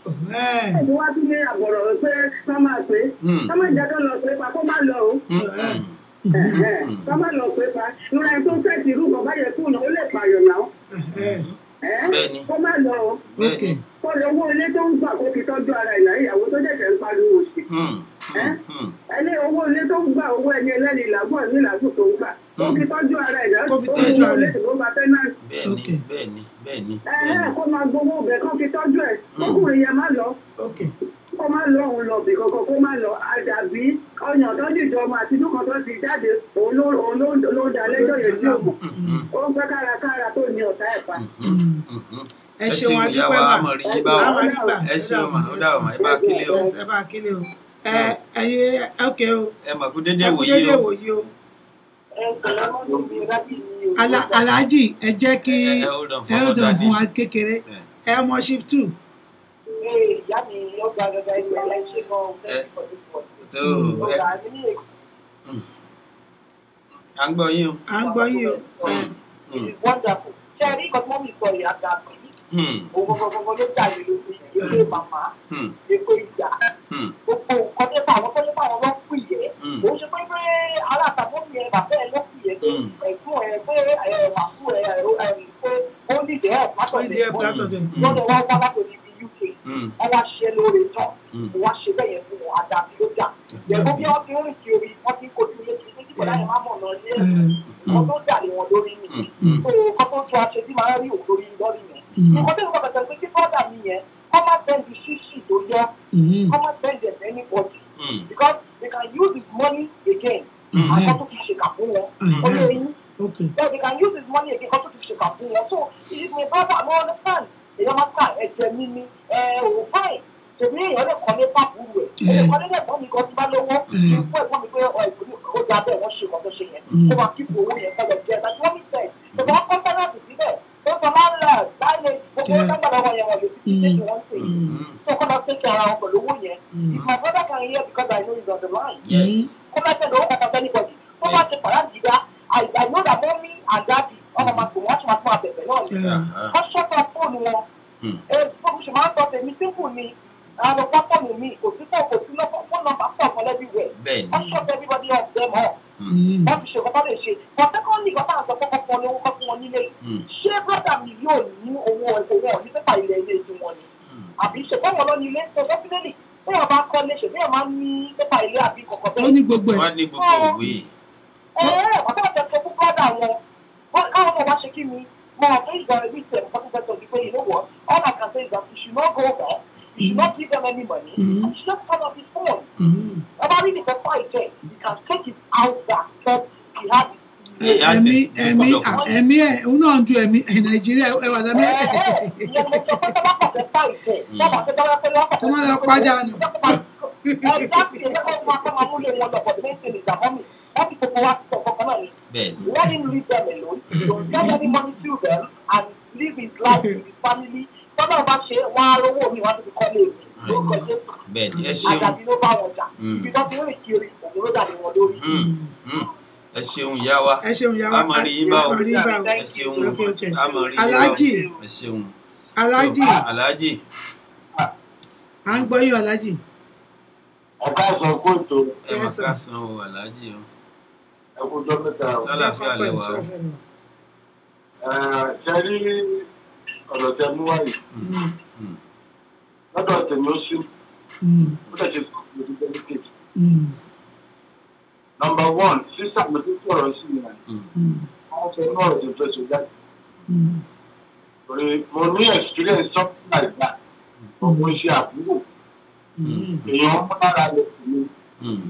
ẹ ẹ̀sùn wá sí ní àbọ̀rọ̀ pé ká máa pé Hmm. ká má jẹ́ kó lọ pé pa kó má lọ o. Hmm. Hmm. Ẹ̀hẹ́n, ká má lọ pé pa ìrora ẹni tó fẹ́ ti irú kan báyẹn kùnà ó lè pààyàn náà. ẹ Ẹ́, Bẹ́ẹ̀ni. kó má lọ o. ok kó lọ owó ilé tó ń gbà kó fi tọ́jú ara ìyá ìyàwó tó ṣẹ̀ṣẹ̀ ń pariwo sí. Hmm. Hmm. Hmm. ẹni owó ilé tó ń gbà owó ẹni ẹlẹ́ni làágùn ní làágùn tó ń gbà kó fi tọ́jú ara ìyá Kó fi tọ́jú ara ẹ̀. tó ń gba tẹ́nàtì. bẹ́ẹ̀ni Okay. bẹ́ẹ̀ni bẹ́ẹ̀ni ẹ̀hẹ́n, bẹ́ẹ̀ni. kó máa gbowó ọbẹ̀ kó fi tọ́jú ẹ̀ kókùnrin yẹn má lọ ok kó má lọ òun lọ bì kankan kó má lọ àdàbí ọyàn tó dìjọ ọmọ àti inú kan tó ti jáde òun ló òun ló ló da lẹ́jọ́ yẹn sí òmò Hmm. ó ń pẹ́ kárakára tó ní ọ̀tá ẹ̀ pa. Hmm. Hmm. Hmm. ẹ ṣeun ìyá adúpẹ́ wa mà àmọ̀ rí yín bá a wa. máa rí gbà ẹ ṣeun mà ó dà mà ẹ bá kílé o. ẹ bá kílé o ẹ ẹyẹ ok o ẹ mà kú dédé ẹ kú wòye dédé o. wòye o ẹ kọ̀ọ̀lá mọ́tò mi rábì mi ò Ala- aláàjì ẹ jẹ́ kí Ẹ- ẹ hold on ẹ for ó dàn Dadi. fún wa kékeré ẹ ọmọ shift two ìyá mi ó gba gàgà ìgbà ẹ̀ ṣe gan-an tó ẹ ọ̀gá mi ní à ń gbọ́ yín o. à ń gbọ́ yín o ẹ Hmm. It's wonderful. Ṣé ẹ rí nǹkan tí wọ́n mi sọ yìí àgbà pé Hmm. òun gbogbogbò ló jà lé lórí èkó màmá Hmm. èkó ìjà Hmm. gbogbo nǹkan tó bá àwọn tó lé bá àwọn lọ́ pì yẹ. Hmm. Òun ṣe pé pé aláàtàkùn mi ẹ bàbá ẹ ló pì yẹ pé Hmm. ẹ̀gbọ́n ẹ pé ẹ̀ màkú ẹ ẹ̀ pé ó ní ìdẹ́ ẹ̀ ó di ẹ látọ̀dẹ̀ látọ̀dẹ̀ lọ́dọ̀ wá wá látọ̀dẹ̀ ní UK. Hmm. Wọ́n wá ṣe lóore tán. Hmm. Wọ́n wá ṣe bẹ́ẹ̀ yẹn fún wọn àdàbí ló jà. Ẹ̀gbọ́n bí wọ́n ti ń rìn kiri wọ́n ti ń kojú ilé kiri ní kíkọ̀ láyé má mọ̀ náà lé ẹ wọ́n tó dà lé wọn lórí nìyí Hmm. so kọ́ tó tún aṣẹ tí màá rí òun lórí lórí yẹn. Mm. nǹkan tó ń bọ̀ bẹ̀tẹ̀ pé kí bọ́dà mi yẹn kọ́ má bẹ́ẹ̀ni ṣíṣì tó yẹ mhm, kọ́ má bẹ́ẹ̀ni ẹ̀ anybody Hmm. because they can use his money again Mhm. àkọ́ tó fi ṣèkà fún wọn. Mhm. ó lé yín ok so they can use his money again kọ́ tó fi ṣèkà fún wọn so if my brother no understand èèyàn máa ká ẹ̀jẹ̀ mi ni ẹ̀ ò fáìn tèmi èèyàn lè kọ́lé pàbùrù ẹ̀ ẹ̀ lè kọ́lé lẹ́gbọ́n mi kan tí bá lówó Mhm. ìfún ẹ̀gbọ́n mi pé ọ̀ ìpínlẹ̀ ó da bẹ́ẹ̀ wọ́n ṣe nǹkan tó ṣe yẹn Mhm. kó máa kíkù owó yẹn kọ́ lọ jẹ́ ẹ̀ láti wọ́n mi tẹ̀ tọ́ba kọ́ńtánàtì síbẹ̀ tó sọ máa ń lẹ̀ láìlẹ̀ gbogbo wọn dágbà lọ́wọ́ yẹn wọ́n lè fi ṣe kí wọ́n ṣe Mm. so kọ́ máa tẹ́kẹ̀ ara wọn pẹ̀lú owó yẹn if my brother can hear because I know he's on the line yes kó máa tẹ̀lé owó kankan anybody tó bá ti pàrọ̀ àdìgá I I know that mommy and daddy ọmọ máa pè wọ́n ṣe máa tún àbẹ̀bẹ̀ náà ni Aha. wọ́n ṣọ́kọ̀ fóònù wọn Mm. ẹ fóònù ṣe máa ń sọ tèmi simple ni àwọn ọ̀pá fóònù mi kò sí fóònù kò sí lọ́pọ̀ fóònù nọ́mbà pọ̀ fún everywhere bẹ́ẹ̀ ni wọ́n ṣọ́kọ̀ everybody of them all Mm. wọ́n fi ṣe nǹkan tó lè ṣe but secondly nǹkan táwọn sọ kọ́kọ́ fún ọ ní owó kọ́ fún wọn nílé yìí Mm. ṣé brother mi yóò ní owó owó ọ̀ ní pépà ilẹ̀ ilé tí wọ́n ni Mm. àbí ṣe fún wọn lọ ní ilé so definitely bí wọn bá kọ́ lé ṣe bí wọn máa ń ní pépà ilé àbí kọ̀ọ̀kan ó bẹ́ẹ̀ ní gbogbo ẹ̀ wọ́n á ní gbogbo òwe ẹ ẹ ọ̀tá ọ̀tá sọ fún brother wọn wọn káwọn ọmọ wa ṣe kí mi mo rò pé ìgbà rẹ̀ bí ìtẹ̀ nǹkan tó fẹ́ sọ wípé you know what all I can say is that you should not go there you should not give them any money Mhm. you should just turn off his phone Mm. ọba rí nìkan fún àìjẹ́ you can take it out that but he had it He has ẹ̀mí his ẹ̀mí record of à- ẹ̀mí ẹ̀ òun náà ń ju ẹ̀mí ẹ̀ nàìjíríà ẹ̀ wà lámẹ́ ìyẹn mo sọ pé tọ́lá pàṣẹ fáìsẹ̀ tọ́lá pàṣẹ tọ́lá pàṣẹ lọ́pàá Kó má lọ pàjá nù. Exactly, ẹgbẹ́ kan máa kọ́ máa múlé wọn lọ for the next thing is that mommy wọ́n ti gbogbo wa sọ kankan náà ni bẹ́ẹ̀ ni let him leave them alone don't get any money to them and live his life with his family tọ́lá bá ṣe wọ́n á rówó mi wọ́n á ti fi kọ́lé mi lórúkọ Jésù bẹ́ẹ̀ ni ẹ ṣeun àdàbí ló bá wọn jà Mm. ibi tó ti rìn kiri òun ló dà ní wọn lórí. Mm. Mm. ẹ ṣeun ìyá wa ẹ ṣeun yàrá a máa rí yín bá o rí bá o ẹ ṣeun Okay, okay. a máa rí yín bá o Alhaji. ẹ ṣeun alájì aláàjì à ń gbọ́ yín alájì ẹ̀ka sọ kóòtù ẹ máa Yes, sir. ká san o aláàjì o ẹ̀kújọ́ mẹ́ta o. sálàáfíà lẹwà o Ẹ̀, ṣe rí ọ̀rọ̀ tẹ mú wáyé Mm. Mm. lọ́dọ̀ tèmi ó sí Mm. ó dẹ̀ ṣe sọ pé ó delicate. Mm. nọmba one sísà mi tó sọ̀rọ̀ sí mi rẹ̀ Mm. wọ́n sọ inú ọ̀rọ̀ tó fẹ́ sọ jáde. Mm. torí mo ní experience something like that ọmọ iṣẹ́ àbúrò Mm. èèyàn mú lára lè fún mi Mm.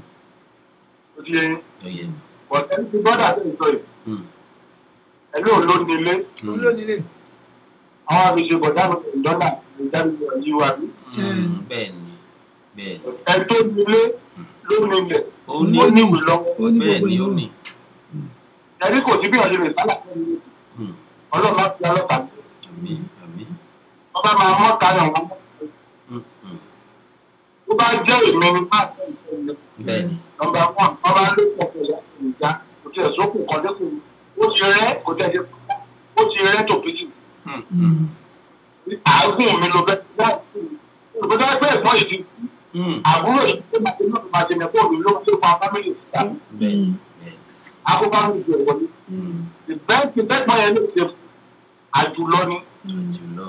ó ti yẹn ó yẹ bọ̀dẹ́ ti bọ́dà tó ń sọ yìí Mm. ẹ̀lú òun ló ní ilé òun ló nílé àwọn àbíṣe bọ̀dá mi kò dọ́là ìdánilẹ̀ yìí wà ní. Mm. bẹ́ẹ̀ ni bẹ́ẹ̀ ni ẹ tó ní ilé ló ní ilẹ̀ ó ní ó ní ìwé lọ́wọ́ ó ní bẹ́ẹ̀ gbogbo ni ó ìlú ní ẹni kò sí bí ọ̀sẹ̀ lè sálà fún mi Mm. ọlọ́run máa fi ọlọ́pàá mi. àmín àmín wọ́n bá máa mọ́ tayọ̀ wọn. Mm. Mm. tó bá jẹ́ èmi ni máa tẹ̀ ìfẹ́ mi. bẹ́ẹ̀ ni nọmba one wọ́n bá lé pọ̀ pẹ̀lú ìjà kò tiẹ̀ sókùn kan dẹ́kun ó ti rẹ́ kò tẹ̀ ṣe ó ti rẹ́ tó péjì. Mm. Mm. àágùn mi ló bẹ́ láti ìbúdá ẹgbẹ́ ẹ̀gbọ́n yìí ti kú Mm. àbúrò yìí tó máa ti náà máa ti nẹ̀kọ́ mi ló ń tó fa fámìlì síta bẹ́ẹ̀ ni bẹ́ẹ̀ ni akóbá mi jẹ wọlé Mm. ìbẹ́ẹ̀kì bẹ́ẹ̀gbọ́n yẹn ló ṣe fún àjùlọ ni jùlọ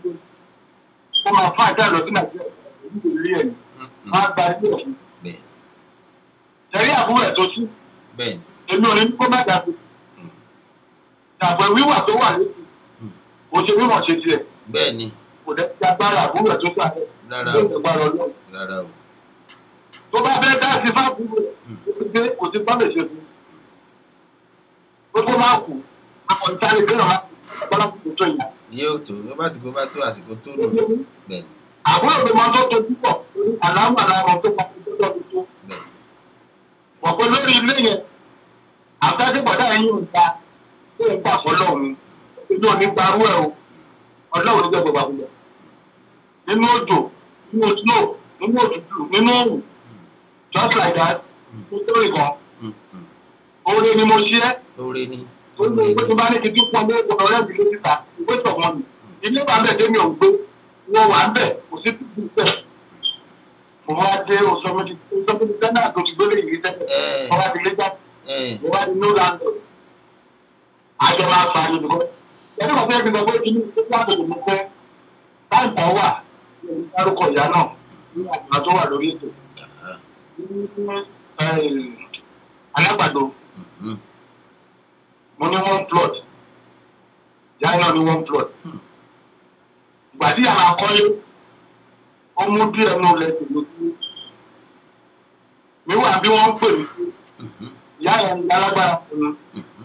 ó máa fún àjà lọ sí nàìjíríà ìlú ìlú ẹ̀ Mm. Mm. máa gba ilé ẹ̀fún bẹ́ẹ̀ ṣẹ̀rí àbúrò ẹ̀ tó sí bẹ́ẹ̀ ni èmi ò ní kó má dàbí dàbọ̀ wíwà tó wà létí kò ṣe mímọ̀ ṣe tiẹ̀ bẹ́ẹ̀ ni kò dẹ́ ti agbára àbúrò ẹ̀ tó sí àbẹ̀ rárá tó o ìgbàlọ́ ọlọ́run rárá o tó bá fẹ́ dá sí fábùrò ẹ̀ kò sí kò sí bá lè ṣe fún un gbogbo máa kù àwọn ìtàrí kéèyàn máa kù bọ́lá kò tó yìí yóò tó ó bá ti kó bá tó àsìkò tó nù bẹ́ẹ̀ ni àbúrò mi máa tó tojú pọ̀ àlámà làwọn tó máa tó tó tó tó bẹ́ẹ̀ wọ́n pé lórí ilé yẹn àtàdébọ̀dá yín ò ta tó ń gbà fọlọ́run inú ò ní gbarú ẹ̀ o ọlọ́run ló jẹ́ gbogbo àbúrò nínú òjò nínú snow nínú òtútù nínú òrùn just like that nítorí kan Mm. Mm. oore ni mo ṣe é oore ni ó ní oore ìwé tó ni bá ní kí n tún pọn ní ọ̀rọ̀ rẹ̀ mi lórí ta ìwé tọ̀gbọ́n mi ilé wa bẹ̀ tẹ́mi ò ń gbé wọ́n wà ń bẹ̀ kò sí títí bẹ̀ mo wá dé osomidi osomidi sẹ́nà tó ti gbélé ìlú tẹ́lẹ̀ Eh. wọ́n wá di lé jáde ẹ mo wá di no landlord àjọ máa fa ni bìkọ́ ẹni kan fẹ́ẹ́ fi sọ pé kí ni ìgbésí àtòkò mo fẹ́ táì kan wà ní ẹni dárúkọ ìyá náà ní àgbà tó wà lórí ètò ní alágbàdo Mhm. mo ní one plot ìyá náà ní one plot ìgbà tí àwọn akọ́lé ó mú díẹ̀ nù lẹ́sìn lójú mi wà bí wọ́n ń pè mí sí Mhm. ìyá yẹn ní alágbára fún mi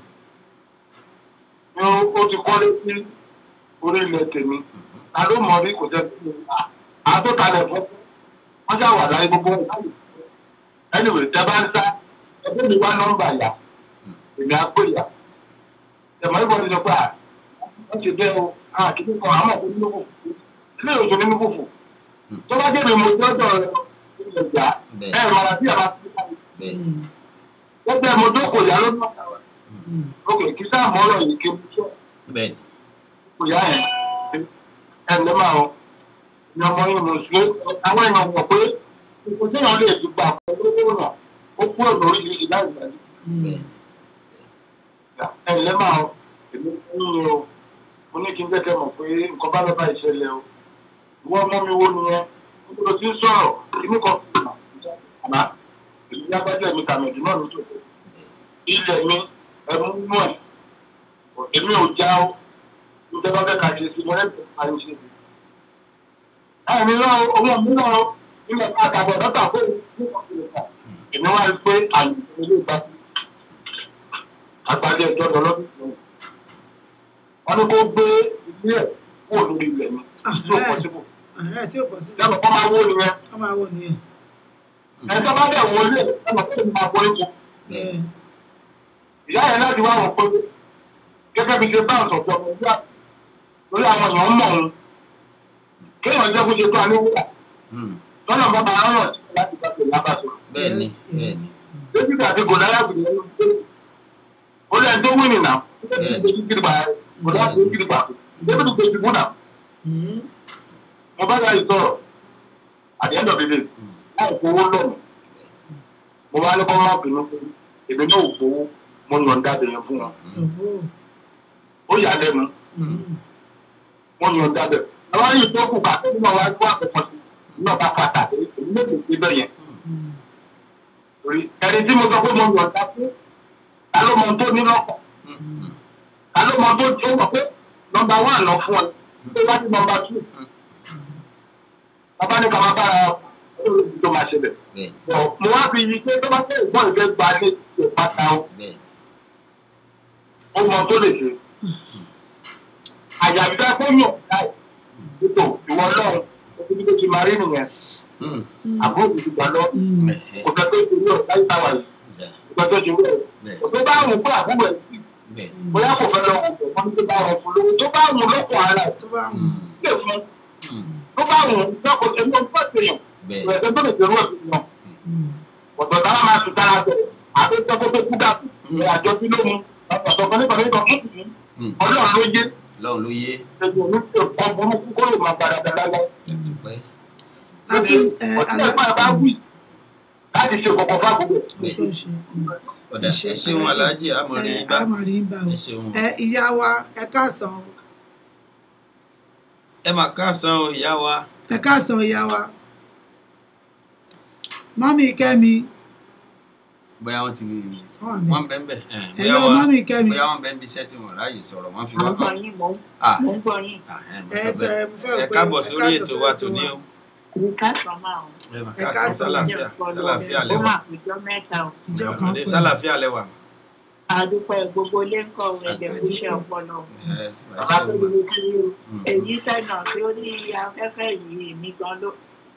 ni ó- ó ti kọ́lé sí orí ilẹ̀ tèmi ta ló mọ̀ rí kò tẹ́ sí mi àtọ́kalẹ̀ fún wọ́n ṣáà wà láyé gbogbo wọn láyé anyway tẹ bá ń sá ẹgbẹ́ mi wá nọ́mbà yà èmi á pè yà tẹ̀mọ́ ìbọn ti sọ pé à wọ́n ti bẹ́ẹ̀ o àkíní kan àmọ̀ kò nínú fòfò ilé ìwòsàn nínú fòfò tó bá débi mo jọ́jọ́ rẹ̀ ilẹ̀ ìjà Bẹ́ẹ̀. ẹ̀ rọra sí àbá sí káyọ̀ bẹ́ẹ̀ gẹ́gẹ́ mo jókòó ìyá ló náà kàwé òkè kí sáà mọ́ ọ̀rọ̀ yìí kí n sọ bẹ́ẹ̀ kò yá ẹ̀ ẹ̀ ǹdẹ́ máa ọ ní ọmọ yìí mo ṣe àwọn èèyàn wọ̀ pé ipò tí èèyàn lè ti gbà pẹ̀lú owó náà ó kúrò lórí ìlú láì gbà ní. bẹ́ẹ̀ ẹ̀ ǹdẹ́ máa ọ èmi fún yín o mo ní kí n jẹ́kẹ́ mọ̀ pé nǹkan bá lọ́ba ìṣẹ̀lẹ̀ o ìwọ ọmọ mi wo nìyẹn nígbà tí ń sọ̀rọ̀ inú kan fún mi àmà èyí lágbájá mi tàmẹ̀dù náà ló tó ilẹ̀ mi ẹ̀mú mú ẹ̀ èmi ò já o ìjọba fẹ́ ka ṣe sí mo lẹ́sẹ̀ máa ń ṣe sí. ẹ̀mí náà owó mi náà nígbà tí àtàbọ̀ dọ́tà fún mi ní ọ̀sẹ̀ èmi wá rí pé àyè ilé ìgbà tí àgbàdo ẹjọ́ lọ lọ́dún tó wọ́n ní kó gbé ilé ẹ̀ kúrò lórí ilẹ̀ mi tí ó pọ̀ síbò Ẹ̀hẹ́, tí ò pọ̀ sí yàtọ̀ kọ́ máa wó nìyẹn ọ máa wò nìyẹn. ẹ̀jọ́ bá bẹ̀ wọlé ẹ̀ mọ̀ pé máa wọlé kù Ẹ̀, ìyá yẹn láti wá wọn pé gẹ́gẹ́ bí ṣe bá ọ̀sọ̀ tó ọmọ ìyá lórí àwọn èèyàn mọ̀ òun kéèyàn jẹ́ kó ṣe tó aléwúrà Mm. lọ́nà bá máa rán sí láti bá tẹ̀lé abáṣọ. bẹ́ẹ̀ ni yes, bẹ́ẹ̀ yes. ni david àti gòláyà gbìyànjú ló ń gbé ó lẹ́yìn tó wí nìyà Yes. gòláyà tó kiri pa david gbé ti fún náà Mm. mo bá yàrá ìsọ̀rọ̀ at the end of the day láì fowó lọ́nà mo wá ní kọ́ máa bínú pé èmi náà ò fowó mo yọ̀ǹda bẹ̀yẹn fún wọn Òhó. ó yà á lẹ́nu Mm. wọn yàn dábẹ àwọn yìí tó kù ká nínú àwọn ẹgbẹ́ àkọ́kọ́ sí náà bá fà tàbí èmi méjì sí bẹ́ẹ̀ yẹn Mm. torí ẹni tí mo sọ pé mo yàn dá fún ta ló mọ tó ní lọ́kọ̀ Mm. ta ló mọ tó tó mọ̀ pé nọmba wán lọ fún ọ tó bá ní nọmba tù bàbá ní ká máa bára olóògùn tó máa ṣẹlẹ̀ bẹ́ẹ̀ ni Bọ̀, mo wá fi yí pé tó bá fẹ́ ìgbọ́n ìfẹ́ gba ní ìpàtà o bẹ́ẹ̀ ó mọ tó lè ṣe àyàfi fẹ́ kó yàn láì ètò ìwọ náà ó ti ní kó ti máa rí nìyẹn Mm. àbúrò ti gbà lọ Mm. Ẹ̀hẹ́. kò fẹ́ tó ti rí ọ̀tá ìtawà yìí Dà. kò fẹ́ tó ti rí ọ̀ bẹ́ẹ̀ kò tó bá wù pé àbúrò ẹ̀ sí bẹ́ẹ̀ bóyá kò fẹ́ lọ wù pé wọ́n tó bá wọn fún lówó tó bá wù lọ́kọ̀ ara ẹ̀ Tó bá wù. Mm. lè fún Mm. tó bá wù lọ́kọ̀ ẹni ọdún pàṣẹ yàn bẹ́ẹ̀ ìrẹsẹ̀ tó lè ṣerú ẹ̀ fún yàn Mm. ọ̀tọ̀ táwa máa tún tára bẹ̀ àti tọ́kọ́ tó kú dàpọ̀ ìrìn àjọ sí lómú ọ̀tọ̀ kan nípa nípa fún ìlú Mm. ọlọ́run ló yé lọ́run ló yé ẹgbẹ́ mi ti ọ̀pọ̀ burúkú kó lè máa padà dáadáa lọ. ẹ̀dùpẹ́ Àti ẹ̀, ọtí àlá- ẹ̀fọ́ ẹ̀ bá wí láti ṣe kọ̀kọ̀ fáàgùn bẹ́ẹ̀ Tó ṣe. Mm. ọ̀dà Ẹ ṣé, ẹ ṣeun aláàjì àmọ̀rí Ẹ, bá a máa rí bá o. ẹ ṣeun Ẹ, ìyá wa ẹ káàsán o. ẹ mà káàsán o ìyá wa ẹ káàsán ìyá wa. Mọ́mí Kẹ́mi. bóyá wọ́n ti Wọ́n wà ńbẹ̀. wọ́n bẹ́ẹ̀ bẹ́ẹ̀ ẹ̀, Hello, bóyá wọ́n mọ́mí Kẹ́mi. bóyá wọ́n bẹ́ẹ̀ bí iṣẹ́ tí wọ́n ráàyè sọ̀rọ̀ wọ́n fi mo wá ń gbọ́ yín mo ń Ah, mo ń gbọ́ yín ah, ẹ mo Ẹ sọ tẹ bẹ́ẹ̀ mo fẹ́ rò ẹ pé káàbọ̀ ẹ sórí káàsán ètò sórí wa ètò tòní wa. o ní káàsán máa ń ẹ mà Ẹ káàsán káàsán, sálàáfíà ọpọlọ sálàáfíà ó lẹ́wà mà péjọ mẹ́ta o Ìjọ kan Ọ̀dẹ̀ pẹ̀lú. sálàáfíà lẹ́wà àdúpẹ́ gbogbo ilé ń kọ́ ẹ̀jẹ̀ kó ṣe ọpọlọ ẹ ẹ bàbá tó ṣeun lè fi Mm. èyí sẹ́nà tí ó ní afẹ́fẹ́ yìí mi gan ló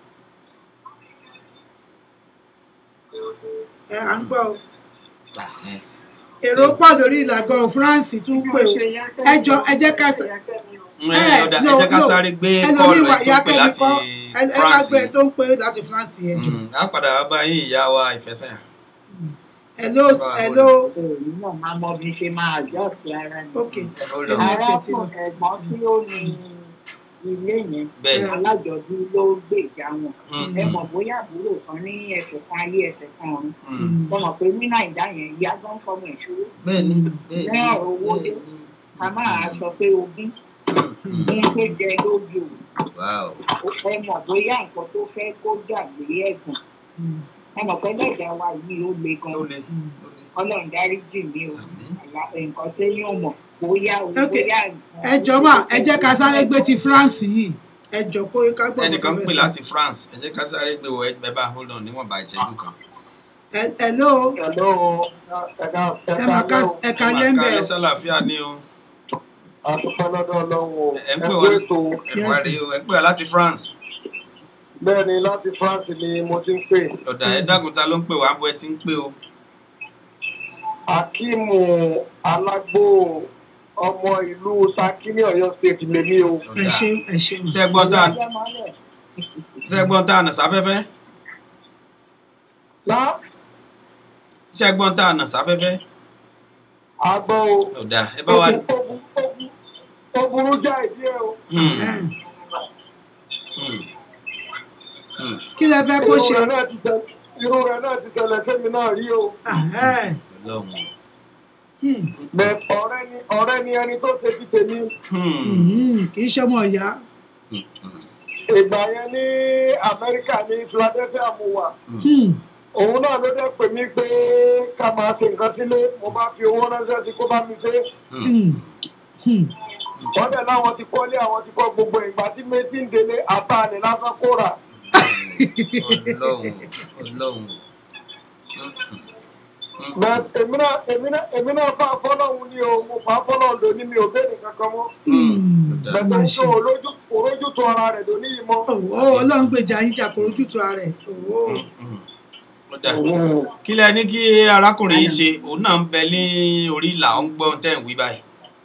Ẹ à ń gbọ́ o. Ah, ẹ. Èrò pọ̀ lórí ìlàgọ̀ France tún pè o. Ẹ jọ ẹ jẹ́ ká sá- Mm, ẹ ọ̀dà ẹ no, jẹ́ ká no. sáré gbé ẹlòmíì kọ́ọ̀lù wà ẹ̀ ìyá tó pè Kẹ́mi láti kọ́ ẹ ẹ ká France gbé tó ń pè láti France yẹn jù. Mm, á padà wá bá yín ìyá wa ìfẹsẹ̀yà Hello Bá wa hello èyí náà máa mọ bí ṣe máa àjọ sí ara mi ok ó lọ Ẹ- arákùnrin ẹ̀gbọ́n tí ó ní ilé yẹn bẹ́ẹ̀ alájọbí ló gbèjà wọn Mm, ẹ mọ̀ bóyá àbúrò kan ní ẹsẹ̀ kan ayé ẹsẹ̀ kan ọ̀run mm. mo mọ̀ pé ní nàìjà yẹn ìyá gan fọmọ ìṣòro bẹ́ẹ̀ ni bẹ́ẹ̀ ní ni ọ̀rọ̀ owó dé bẹ́ẹ̀ ni. ká máa sọ pé ogún Mm, ní tó jẹ lójú wow. ẹ mọ̀ bóyá nǹkan tó fẹ́ kó gbàgbé ẹ̀gùn ẹ mọ̀ pé lẹ́jà wa yìí ó le gan ó le ó le ọlọ́run dárí jì mí o Àmín. Àlá- nǹkan téèyàn mọ̀ bóyá o Ok. bóyá nǹkan ẹ jọ mà ẹ jẹ́ ká sáré gbé ti France yìí ẹ jọ kó ká gbọ́ ẹnìkan ń nǹkan pè bẹ́ẹ̀ láti France ẹ jẹ́ ká sáré gbé wọ ẹgbẹ́ bá hold on níwọ̀nba ìṣẹ́jú kan. sọ. Ẹ- hello Hello, ẹ̀ka ẹ mà ká ẹ ká lẹ́ńbẹ̀ ẹ o. sálàáfíà ní o àtúnṣe lọ́dọ̀ ọlọ́run o. ẹ ń pè Ẹ wá kú ètò ẹ wá rí o ẹ ń pè wá láti France bẹ́ẹ̀ ni láti France ni mo ti ń pè. ọ̀dà ẹ dákúta ló ń pè wá bó ẹ ti ń pè o Akíìmù Alágbó ọmọ ìlú Ṣakí ní Ọ̀yọ́ state lèmi o. ẹ ṣe ẹ ṣe mọ. ṣe gbọ́n tá ṣe gbọ́n tá ànà sáfẹ́fẹ́ Lá ṣe gbọ́n tá ànà sáfẹ́fẹ́ àgbọ̀ o. ọ̀dà ẹ bá wa. Ó burú- ó burú- ó burú já ìdí ẹ o. Hmm, Ẹ, hmm, hmm. kí lẹ fẹ́ kó Irú ṣe. rẹ̀ náà ti tẹ- irú rẹ̀ náà ti tẹ̀lẹ̀ sẹ́mi náà rí o. Ah, ẹ, Ọlọ́run. hmm, Bẹ̀ ọ̀rẹ́ ni ọ̀rẹ́ ni ẹni tó ṣe ti tèmi. Hmm, hmm, kì í ṣe ọmọ ìyá. hmm, hmm, Ìgbà yẹn ní Amẹ́ríkà ní Philadelphia mo wà. Hmm, Òun náà ló dẹ́ pè mí pé ká máa ṣe nǹkan sílé. Mo bá fi owó ránṣẹ́ sí kó bá mi ṣe. hmm, hmm. Wọ́n dẹ̀ láwọn ti kọ́lé àwọn ti kọ́ gbogbo ìgbà tí méjì ń délé àtàlẹ̀ lásán kó rà. Ọlọ́run Ọlọ́run. Hmm, hmm, hmm. Bẹ́ẹ̀ èmi náà èmi náà èmi náà fà fọ́lọ́hún ni o. Mo fà fọ́lọ́hún lóní mi ò béèrè kankan mọ́. Hmm, Ọ̀dà. Bẹ́ẹ̀ máa tó ṣe. olójú olójú tó ara rẹ̀ lóní yìí mọ́. Òwò ọlọ́run gbèjà yín jà kó ojútùú ara ẹ̀. Òwò. Hmm, hmm. Ọ̀dà. kí lẹ ní kí arákùnrin yìí ṣe òun náà ń bẹ ní orí ìlà ó ń gbọ́ tẹ́ ń wí báyìí.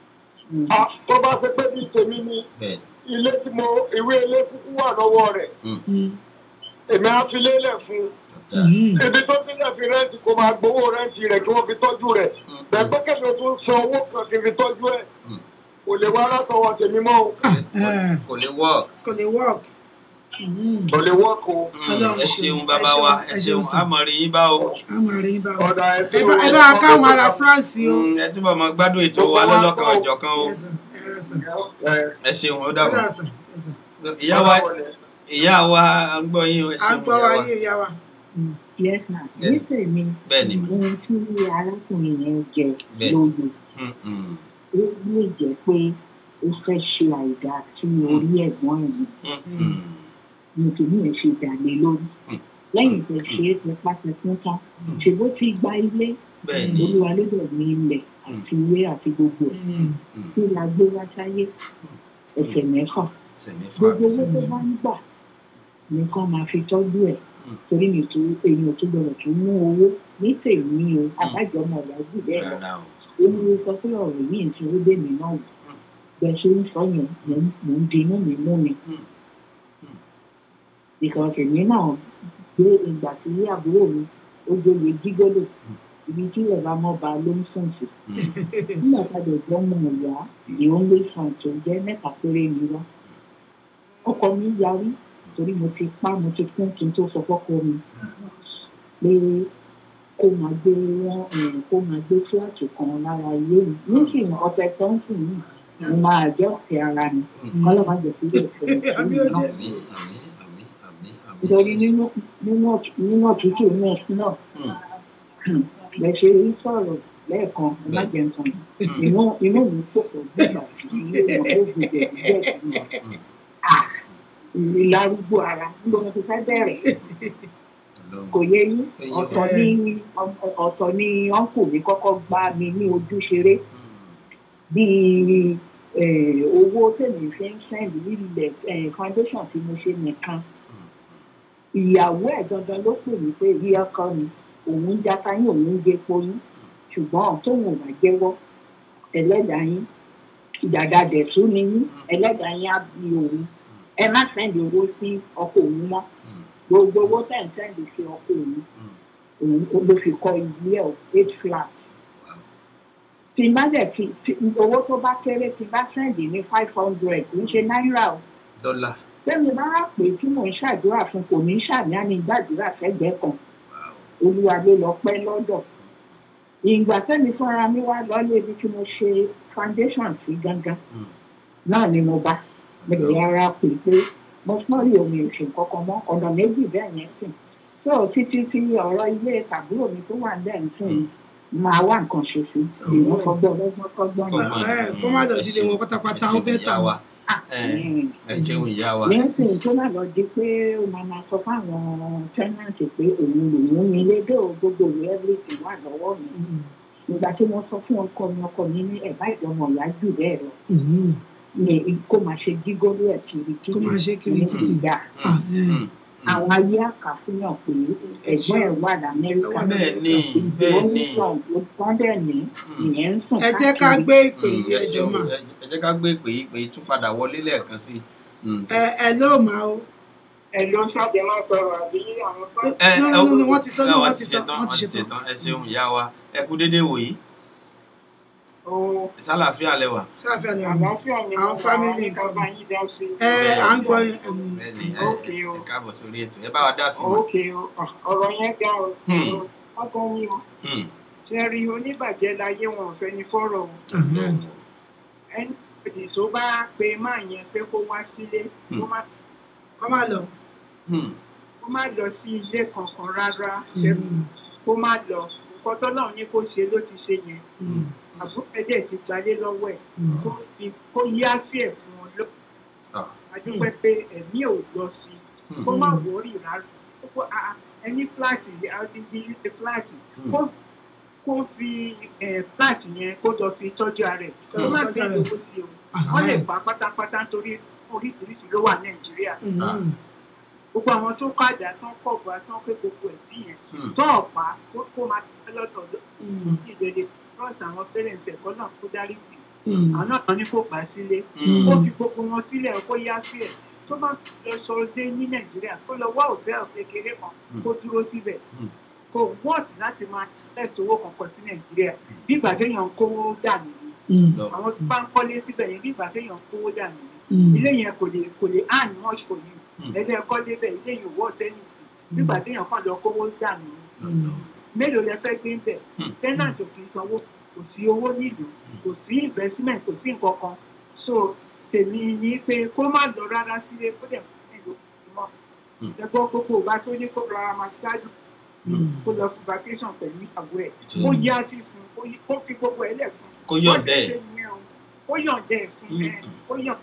Ah, Tó bá ṣe pé bí tèmi ni bẹ́ẹ̀ ilé tí mo ìwé ilé kúkú wà lọ́wọ́ rẹ̀. Hmm, Èmi á fi lélẹ̀ fún un. ọ̀dà. hmm. ibi tó ti lẹ̀ fi rẹ́ǹtì kó máa gbowó rẹ́ǹtì rẹ̀ kí wọ́n fi tọ́jú rẹ̀ Hmm, bẹ́ẹ̀ pé kẹ́mi tó ń san owó kan kí n fi tọ́jú ẹ̀ hmm. kò lè wá látọwọ́ tèmi mọ́ o Kò lè- kò lè work. kò lè work. Hmm, kò lè wọ́ọ̀kù o. Hmm, Ọlọ́run ẹ ṣeun, ṣeun ẹ bàbá ṣeun, wa ẹ ẹ ṣeun ṣeun sir. àmọ́ rí yín bá o. a máa rí yín bá wa. ọ̀dà ẹ̀ tí ẹ bá ẹ bá káwọn ará France o. Hmm, ẹ túbọ̀ mọ gbádùn ètò wa lọ́lọ́kan ọ̀jọ̀kan o. Yes, sir. Yes, sir. ẹ ṣeun ó Ó dàbọ̀. dà, sir. Yes, sir. ìyá wa ìyá wa à ń gbọ́ yín o ẹ à ń ṣeun gbọ́ ìyá wa wa. yín ìyá wa. yes ma Bẹ́ẹ̀ni. ní tèmi bẹ́ẹ̀ ni ohun tí arákùnrin yẹn jẹ Bẹ́ẹ̀. lóye Hmm, hmm, ó lè jẹ́ pé ó fẹ́ ṣe àìdá sí orí ẹ̀gbọ́n ẹ̀ ni hmm, hmm. nítorí ẹ̀ ṣe dàlẹ́ lórí Mm. lẹ́yìn tẹ̀ ṣe é ti pàṣẹ fún tán ṣe bó ti gba ilé bẹ́ẹ̀ ni olúwa ló dẹ̀ ní ilẹ̀ àti ilé àti gbogbo ẹ̀ Hmm, tí la gbé wá sáyé ẹsẹ̀ mẹ́fà ẹsẹ̀ mẹ́fà gbogbo owó ẹsẹ̀ tó bá ń gbà nìkan máa fi tọ́jú ẹ̀ Mm. torí mi tó èèyàn tó gbọdọ̀ tó mú owó ní tèmi o àbájọ ọmọ ìyá jù bẹ́ẹ̀ lọ rárá o. ó ní ó sọ pé ọ̀rọ̀ yìí ti ó dé mi náà wò bẹ́ẹ̀ ṣe ń sọ yẹn mò ń mò ń dinú mi mú mi Mm. Mm. because èmi náà gbé ìgbà tí àbúrò mi ó gbóye jígọ́lò ibi tí ìyàbá mọ́ ba ló ń sùn sí nígbà tá a lè gbọ́ mọ̀ ìyá the only son tó jẹ́ mẹ́ta péré ni wá ọkọ mi yarí torí mo ti pa mo ti kún kí n tó sọ fọ́kọ mi pé kó máa gbé wọn eh, kó máa gbé fúláàtì kan lára ilé mi nísìnyí ọ̀sẹ̀ tó ń sìn yìí mo máa jẹ́ ọ̀sẹ̀ ara mi kọ́lọ́ máa jẹ́ sílẹ̀ ìṣẹ̀lẹ̀ Àmì sí mi ó náà Jésù. àmín àmín àmín àmín nítorí nínú nínú ọ̀tú- nínú òtútù ní ẹ̀sìn náà Hmm, bẹ́ẹ̀ ṣe rí sọ̀rọ̀ lẹ́ẹ̀kan ẹ̀májẹ̀ǹtàn inú inú mi pòpọ̀ nígbà tí ilé wọn ló gbèdè díẹ̀ sí wa ìlarúgbó ara níbo mo ti fẹ́ bẹ̀rẹ̀ Ọlọ́run. kò yé yín ọ̀tọ̀ ní ọ̀tọ̀ ní ọ̀nkù mi kọ́kọ́ gbá mi ní ojú ṣeré bíi eh, owó tèmi fi ń sẹ́ndì nílẹ̀ eh, foundation tí mo ṣe nìkan ìyàwó ẹ̀ gangan ló pè mí pé rí ọkọ mi òun ń jata yín òun ń gé poyún ṣùgbọ́n tóun ò bá jẹ́wọ́ ẹlẹ́dàá yín ìdàdà dẹ̀tún ni yín ẹlẹ́dàá yín á bí òun ẹ má sẹ́ndì owó sí ọkọ òun mọ́ gbogbo owó tẹ̀ ń sẹ́ndì sí ọkọ òun òun ló fi kọ́ ilé ẹ̀ eight flat tí n bá dẹ̀ fi tí- owó tó bá kéré tí n bá sẹ́ndì ní five hundred kì í ṣe náírà o dọ́là tẹ́mi bá wà pé tí mò ń ṣàdúrà fún kò ní ṣàmì àmì gbàdúrà sẹ́gbẹ̀ẹ́ kan olúwa ló lọ pẹ́ lọ́dọ̀ ìgbà tẹ́mi fúnra mi wá lọ́lé ibi tí mo ṣe foundation sí gangan náà ni mo bá mo lè yára pè pé mo sọ́ọ̀rì omi òṣè kankan mọ́ ọ̀nà méjì bẹ́ẹ̀ yẹn sìn tó títí tí ọ̀rọ̀ ilé tàbúrò mi tó wà bẹ́ẹ̀ ń sìn máa wá nǹkan ṣe sí ìwọ́n fọgbọ́n ọlọ́gbọ́n fọgbọ́n Kọ́ ni. máa ẹ kó má lọ dídé wọn pátápátá ó bẹ́ẹ̀ tà wá. ẹ jẹun ìyá wa lẹ́sìn tó má lọ di pé ó máa máa sọ fáwọn tẹ́nàntì pé òun lòún mi lédè o gbogbo ìwé everything wà lọ́wọ́ mi ìgbà tí mo sọ fún ọkọ mi ọkọ mi ní ẹ̀bá ìjọmọ̀ ìyá jù bẹ́ẹ̀ lọ ní kó máa ṣe jígóró ẹ̀ kiri Kó máa ṣe kiri títì. ìgbà Ah, ẹ. àwọn ayé àkàfihàn pé ẹ̀gbọ́n ẹ̀ wà lamẹ́ríkà bẹ́ẹ̀ ni bẹ́ẹ̀ ni wọ́n dẹ̀ ní ìyẹn ń sùn ẹ jẹ́ ká gbé ìpè Mm, yìí ẹ ẹjọ́ ṣeun mà ẹ ẹ jẹ́ ká gbé ìpè yìí pé tún padà wọlé lẹ́ẹ̀kan sí i. Mm, ẹ ẹ ló mà o ẹ ló ṣàdé máa sọ̀rọ̀ àbí àwọn tó. ẹ no, ẹ no, no, wọ́n ti sọ, no, ẹ, wọ́n ti sọ, ṣetán wọ́n wọ́n ti ti ṣetán. ṣetán ẹ ṣeun ìyá wa ẹ kú déédéé wòyí Ó sálàáfíà lẹwà. ṣáfíà lè wà àlàáfíà ni Àwọn mo family ní ká nǹkan. bá yín dá sí. ẹ à ń gbọ́ ẹm, bẹ́ẹ̀ni ẹ Okay, ẹ o. ẹ káàbọ̀ sórí ètò ẹ bá wa dá sí i. Ókè o, ọ̀rọ̀ yẹn ga o. Hmm. Ọkàn yín o. Hmm, Ṣé rí oníbàjẹ́ láyé wọn ò fẹ́ ní fọ́rọ̀ o. ahán. Ẹni ìdí tó bá pe máa yẹn pé kó wá sílé, kó má kọ́ máa lọ hmm, kó má lọ sí ilé kankan rárá. Mm, Kó má lọ. Nǹkan tọ́lọ́run ní kó ṣe ló ti ṣe yẹn. mm, Àbúrò ẹ̀dẹ̀ ti gbalé lọ́wọ́ ẹ̀. mm. Kó fi- Kó yá sí ẹ̀ fún ọ lọ. ah, Adúpẹ́ pé ẹ̀mí ò lọ sí i. hmm, kó má wọrí rárá kó a- ẹni fúláàtì àdìdí ilé fúláàtì Hmm. kó kó fi eh, fúláàtì yẹn kó lọ fi tọ́jú ara ẹ̀ kó má Tọ́jú fi ara ẹ̀. owó sí o wọ́n lè Ahán. pa pátápátá nítorí oríṣiríṣi ló wà nàìjíríà Mm, gbogbo àwọn tó kọ́ àdá tó ń kọ̀ bá tó ń pé gbogbo ẹ̀ sí yẹn hmm, tó ọ̀pá kó- kó máa tẹ́ lọ́tọ̀ mm, ìdèdè fọ́ọ̀sì àwọn pẹ́rẹ́ǹtì ẹ̀kọ́ náà kó dárí sí mm. àwọn náà ní kó gbà sílé hmm, ó fi gbogbo wọn sílẹ̀ kó yá sí ẹ̀ tó bá lọ sọ dé ní nàìjíríà kó lọ wá òtẹ́ẹ̀lì kékeré kan kó dúró síbẹ̀ Mm. kò wọ́ọ̀tì láti máa tẹ̀sí owó kankan sí nàìjíríà bí ìgbà téèyàn ń kówó dànù ni Mm, lọ. àwọn tó bá ń kọ́lé síbẹ̀ yẹn bí ìgbà téèyàn ń kówó dànù ni mm. ilé yẹn kò lè kò lè hàn much for you Mm. ẹ̀dẹ̀ kọ́lé bẹ̀ ilé yẹn wọ́ sẹ́yìn sí bí ìgbà téèyàn kàn lọ kówó dànù ni Mm. mélòó lẹ fẹ́ gbé ń bẹ̀ Mm. tenant ò kì í sanwó kò sí owó nílùú kò sí investment kò sí nǹkan kan so tèmi ni pé kó má lọ rárá sílé kó dẹ̀ fún ìlú mọ́ Mm. ẹgbọ́n gbogbo ìgbà tó ní kó rárá máa ṣáájú Mm. kó lọ fún vacation pẹ̀lú ìyàwó ẹ̀ Ìtura. kó yá sí fún kó yí- kó fi gbogbo ẹ̀ lẹ̀ fún kó yọ̀ǹda ẹ̀. kó yọ̀ǹda ẹ̀ fún Mm. ẹ kó yọ̀ǹda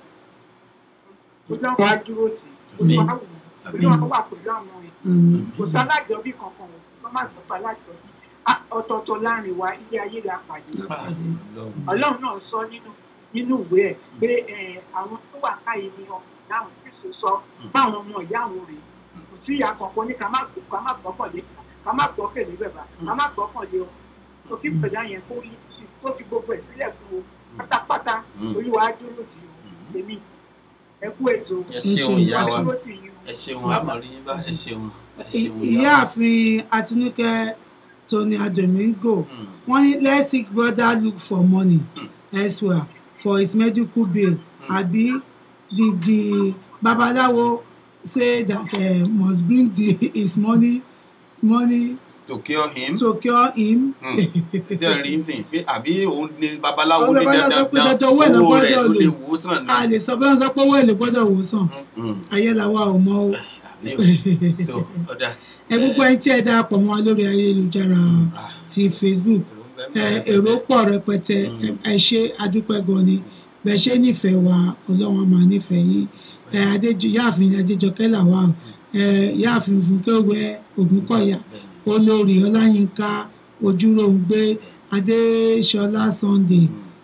kó lọ́wọ́ á dúró sí Àmín. olúwa wù ú olúwa wà pẹ̀lú àwọn ẹ̀ Mm. kò sálájọbí kankan ò kọ́ má sọ sálájọbí Ah, ọ̀tọ̀ọ̀tọ̀ láàrin wa ilé ayé la pàdé Ah, Ọlọ́run. ọlọ́run náà sọ nínú nínú ìwé ẹ̀ pé eh, àwọn tó wà káyé ni ọmọ láwọn kristu sọ báwọn ọmọ ìyá àwọn rèé kò sí ìyá kankan ní ká má gbọ́ ká má gbọ́kànlé ká má gbọ́kànlé bẹ̀bà ká má gbọ́kànlé ọ tó kí pẹ̀lú àyẹn kó rí tó fi gbogbo ẹ̀ sílẹ̀ fún o pátápátá Mm. olúwa á dúró sí o èmi ẹ kú ètò ẹ ṣeun ìyá wa dúró sí yín o. ẹ ṣeun àmọ̀rí yín bá ẹ ṣeun ẹ I- ṣeun ìyá wa. ìyáàfin Àtinúkẹ́ Tony Adomingo Hmm, wọ́n ní let sick brother look for money elsewhere for his medical bill àbí the the babaláwo say that uh, must bring the his money money to cure him. to cure him. ṣe ẹ rí sìn pé àbí òun ni babaláwo Àwọn ní babaláwo sọ pé dandan dandan owó ẹ̀ ló owó rẹ̀ gbọ́dọ̀ ló lè lò. wò ó sàn ní. a lè sọ bẹ́ẹ̀ sọ pé owó èlé gbọ́dọ̀ wò sàn Hmm, ayé làwa ò mọ o. àbí o tó ọ̀dà. ẹ gbogbo ẹni tí ẹ darapọ̀ mọ́ wa lórí ayélujára ti Facebook ẹ èrò pọ̀ rẹpẹtẹ ẹ ẹ ṣe adúpẹ́ gan ni bẹ́ẹ̀ ṣe nífẹ̀ẹ́ wa ọlọ́run á máa nífẹ̀ẹ́ yín ẹ adéjọ yáàfin adéjọkẹ́ làwà ẹ yáàfin fúnkẹ́wẹ́ ògúnkọ̀yà olórí ọláyínká ojúròǹgbé adéṣọlá sunday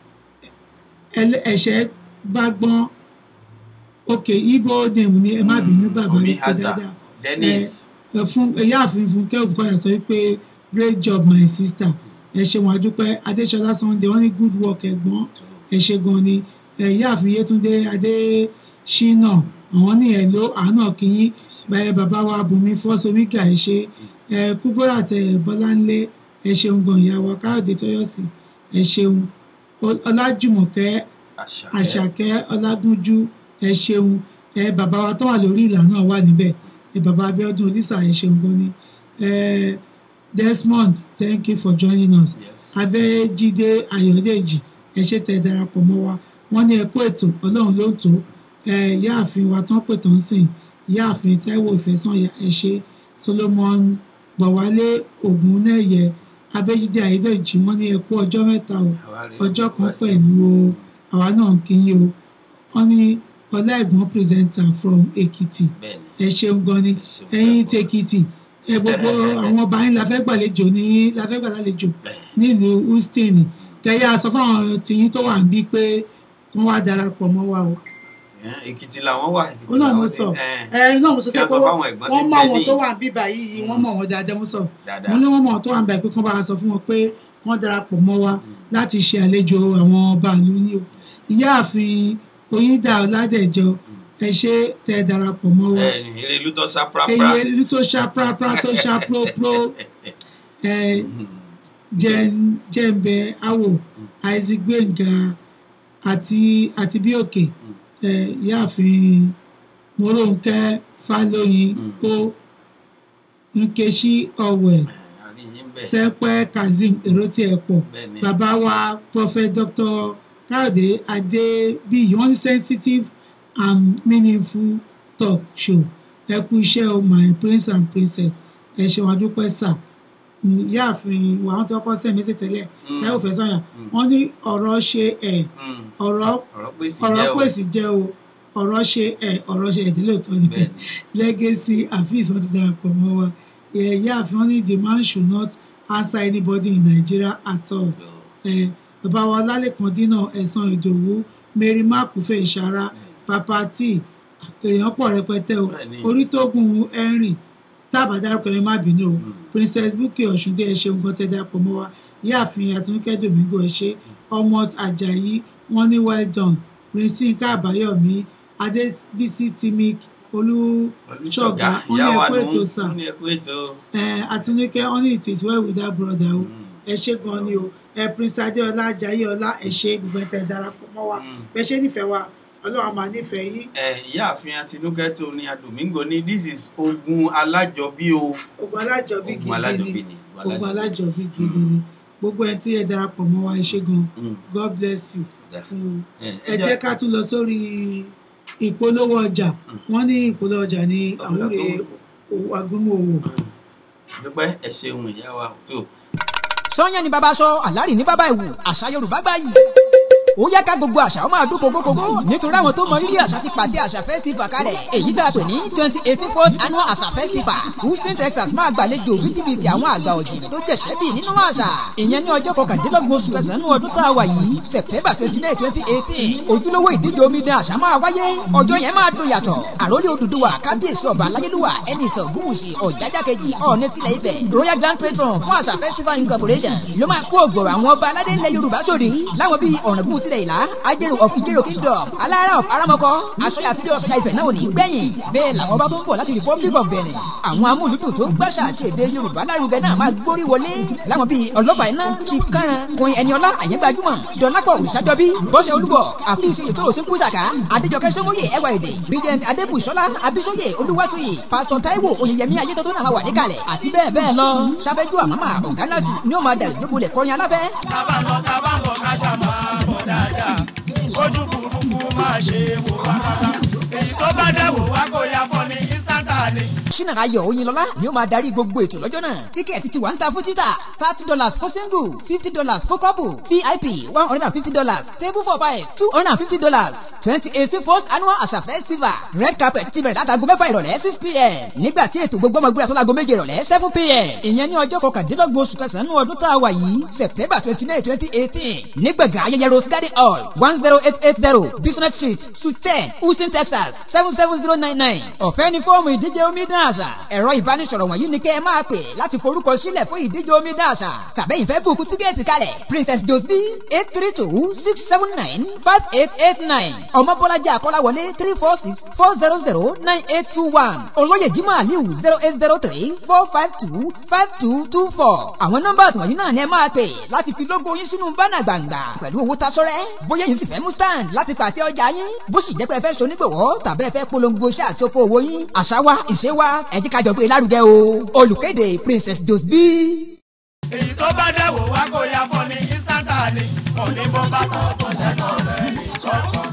ẹlẹ- ẹ̀ṣẹ̀ bá gbọ́n òkè ibo name ni ẹ má bínú bàbá Omi mi pé Hazard, dáadáa Dennis. ẹ fún ìyáàfin fúnkẹ́ ògúnkọ̀yà sọ wípé great job my sister ẹ ṣeun adúpẹ́ adéṣọlá sunday wọ́n ní good work ẹ̀gbọ́n ẹ ṣe gan ni ẹ ìyáàfin yétúndé adéṣínà àwọn ní ẹ ló àánà kìyín báyẹ bàbá wa bùnmi fọ́sọmígà ẹ ṣe ẹ kúbọ́rà tẹ bọ́láńlé ẹ ṣeun gan ìyá wa káyọ̀dé tọ́yọ̀sì ẹ ṣeun Ọ- ọlájùmọ̀kẹ́ àṣàkẹ́ ọlágúnjú ẹ ṣeun ẹ bàbá wa tó wà lórí ìlà náà wà níbẹ̀ ẹ bàbá abíọ́dún olísà ẹ ṣeun gan ni ẹ desmond thank you for joining us abẹ́jídé ayọ̀dèjì ẹ ṣe tẹ darapọ̀ mọ́ wa wọ́n ní ẹ kú ètò ọlọ́run ló ń tó ẹ ìyáàfin wa tán pè tán sìn ìyáàfin táíwò ìfẹ́sànyà ẹ ṣe solomon bọ̀wálé ògúnnẹ̀yẹ abẹ́jídé ayọ̀dèjì wọ́n ní ẹ kú ọjọ́ mẹ́ta o ọjọ́ kan pẹ̀lú o àwa náà ń kí yín o wọ́n ní ọlá ẹ̀gbọ́n presenter from èkìtì ẹ ṣeun gan ni ẹ̀yin ti èkìtì ẹ gbogbo àwọn ọba yín la fẹ́ gbàlejò ní la fẹ́ gbàlejò nílùú houston tẹ̀yà sọ fáwọn tìyín tó wà ń bí pé wọ́n wá darapọ̀ mọ́ wa o Ẹ̀, èkìtì làwọn wà èkìtì ó náà mo làwọn sọ ti- ẹ̀, ẹ náà mo sọ kí sẹ wọ́n pé sọ fáwọn ẹ̀gbọ́n tí wọ́n ń mọ bẹ àwọn ní- tó wà ń bíbà yìí wọ́n mọ̀ wọ́n dáadáa mo sọ dáadáa mo ní wọ́n mọ̀ àwọn tó wà ń bíbà pé kí wọ́n bá wa sọ fún wọn pé wọ́n darapọ̀ mọ́ wa láti ṣe àlejò àwọn bàálù yìí o ìyáàfin oyídà ọládẹjọ ẹ ṣe tẹ darapọ̀ mọ́ wa ẹ̀ eré ìlú tó sá prapra eye ìlú tó ṣá prapra tó ṣá própró ẹ jẹ- jẹ́ǹbẹ̀ awò isaac gbẹ̀ngà àti àti bí òkè ẹ ìyáàfin mọ́rọ́ǹkẹ́ fálóyin ó nkechi ọ̀wẹ̀ àríyìn bẹ̀ sẹ́pẹ́ kazeem èròtí ẹ̀pọ̀ bẹ́ẹ̀ ni bàbá wa prophet dr káyọ̀dé adébíyì wọ́n ní sensitive and meaningful talk show ẹ kú iṣẹ́ o my prince and princess ẹ ṣeun adúpẹ́ sà Mm, ìyáàfin wa wọ́n ti kọ́kọ́ sẹ́mi sí tẹ́lẹ̀ ẹ ò fẹ́ sọ̀yà wọ́n ní ọ̀rọ̀ ṣe ẹ̀ Mm, ọ̀rọ̀ ọ̀rọ̀ pèsè ọ̀rọ̀ jẹ́ o pèsè jẹ́ o ọ̀rọ̀ ṣe ẹ̀ ọ̀rọ̀ ṣe ẹ̀dínlẹ̀ òótọ́ ni bẹ́ẹ̀ legacy afis wọn ti darapọ̀ mọ́ wa ẹ̀yà àfihàn wọn ní the man should not answer anybody in Nigeria at all ni ẹ̀ bàbá wa ọlálẹ́kan dínà ẹ̀sán ìdòwú mary makufe ìṣara papa t èèyàn pọ̀ rẹpẹtẹ o Bẹ́ẹ̀ni. orítógun henry tábà dárúkọ ẹ má bínú o princess bukki ọ̀ṣundé ẹ ṣeun gan tẹ́ darapọ̀ mọ́ wa ìyáàfin àtinúkẹ́ domingo ẹ ṣe ọmọ ajayi wọn ní well done prince nka àbáyọ̀mí adébísí timik olùṣọgà olùṣọgà wọn ní ìyá wa ẹkú nù ètò sà ún ní ẹkú ètò àtinúkẹ́ wọn ní it is well with that brother o ẹ ṣe gan ni o ẹ prince adéọlá ajayi ọlá ẹ ṣe gbogbo ẹ tẹ́ darapọ̀ mọ́ wa bẹ ṣe nífẹ̀ẹ́ wa ọlọ́run máa nífẹ̀ẹ́ yín ẹ ìyáàfin àtinúkẹ́ tó ní adomingo ní this is ogun alájọbí o ogun alájọbí ogun gidi alájọbí ni ni ogun alájọbí gidi ni gbogbo ẹ tí ẹ darapọ̀ mọ́ wa ẹ ṣe gan Mm, god bless you. da. Mm. ẹ ẹ jẹ́ ká tún lọ sórí ìpolówó ọjà wọ́n ní ìpolówó ọjà ní àwúre agúnmọ̀ òwò. dúpẹ́ ẹ ṣeun ìyá wa tó sọ́yàn ni bàbá sọ àlárì ní bàbá ìwù àṣà yorùbá gbáyì ó yá ká gbogbo àṣà ó máa dún kókókókó nítorí àwọn tó mọ rírì àṣà ti pàtẹ àṣà festival kalẹ̀ èyí tá a pè ní twenty eighteen first annual àṣà festival houston texas máa gbàlejò bíbítì àwọn àgbà ọ̀jìn tó jẹ̀ṣẹ́ bì nínú àṣà ìyẹn ní ọjọ́ kọkàndínlọ́gbọ̀n oṣù kẹsàn-án ọdún tá a wà yìí september twenty nine twenty eighteen ojúlówó ìdíje omidan àṣà máa wáyé ọjọ́ yẹn máa dùn yàtọ̀ àròlé odùduwà kábíyèsí ọba aláyélúwà ẹni ìtàn gúwùsì ọ̀jájá kejì ọ̀ọ́nẹ́ tilẹ̀ ifẹ̀ royal grand patron fún àṣà festival incorporation ló máa kó ògbòrò àwọn ọba aládé ńlẹ̀ yorùbá sórí láwọn bíi ọ̀ràngún tilẹ̀ ìlà ajérò of ìjérò kingdom alára of aramọkọ aṣọya àtijọ́ aṣọya ifẹ̀ náà ò ní gbẹ̀yìn bẹ́ẹ̀ làwọn ọba tó ń bọ̀ láti republic of benin àwọn amúlùdùn tó ń gbàṣà àti èdè yorùbá lárugẹ náà máa gbórí wọlé láwọn bíi ọlọ́fà iná chief kánran kun ẹniọlá àyẹ́gbàjúmọ̀ dọ́lápọ̀ òrìṣàjọbí bọ́sẹ̀ olúbọ̀ àfíìsì ètò òsínkú sàká adéjọkẹ́ sọmọye ẹwà èdè bíjẹnt adébùsọ́lá abísọ́yè olúwàtòyè pásítọ̀ táíwò oyèyẹmí ayétọ́tọ́ náà wà níkàlẹ̀ àti bẹ́ẹ̀ bẹ́ẹ̀ lọ sábẹ́jú àmàmà ọ̀gánàjù ni ó máa dàrí jókòólẹ̀ kọrin aláfẹ́ tábà ń lọ tábà ń bọ̀ ká ṣá máa bọ̀ dáadáa ojú burúkú máa ṣe wò wá rárá èyí tó bá dẹ̀ wò wá kó ya fọ́ ní instanta ni. ṣínà ayọ̀ oyinlọ́lá ni ó máa darí gbogbo ètò lọ́jọ́ náà tíkẹ́ẹ̀tì ti wà ń ta fún títà thirty dollars for single fifty dollars for couple vip one hundred and fifty dollars table for five two hundred and fifty dollars twenty eighteen first annual àṣà festival red carpet ti bẹ̀rẹ̀ látago mẹ́fà ìrọ̀lẹ́ six pm nígbà tí ètò gbogbo ọmọ gbéra sọ́lago méje ìrọ̀lẹ́ seven pm ìyẹn ní ọjọ́ kọkàndínlọ́gbọ̀n oṣù kẹsàn-án ọdún tá a wà yìí september twenty nine twenty eighteen nígbàgà ayẹyẹ rose garden hall one zero eight eight zero business street suite ten houston texas seven seven zero nine nine ọ̀fẹ́ ní fọ́ọ̀mù ìdíje omidan àṣà ẹ̀rọ ìbánisọ̀rọ̀ wọ̀nyí ni kẹ́ ẹ máa pè láti forúkọ sílẹ̀ fún ìdíje omidan àṣà tàbí ìfẹ́ bùkú tíkẹ́ẹ̀tì kalẹ̀ princess josby eight three two six seven nine five eight eight nine ọmọbọ́lájà akọ́láwọlé three four six four zero zero nine eight two one olóyè jimoh aliu zero eight zero three four five two five two two four àwọn nọ́mbà wọ̀nyí náà ni ẹ máa pè láti fi lógo yín sínú bánà gbàngbà pẹ̀lú owó tasọ́rẹ́ bóyá yín sì fẹ́ mú stand láti pàtẹ ọjà yín bó sì jẹ́ pé ẹ fẹ́ sonígbòwọ́ tàbí ẹ fẹ́ polongo iṣẹ́ àti oko òwò yín àṣà wa ìṣe wa ẹ jẹ́ ká jọ gbé lárugẹ o olùkéde princess josby. èyí tó bá dẹ̀ wò wá kó ya fọ́ ní instanta ni òní bó bá kọ́ fọ́ sẹ́nà rẹ̀ ní kọ́kọ́.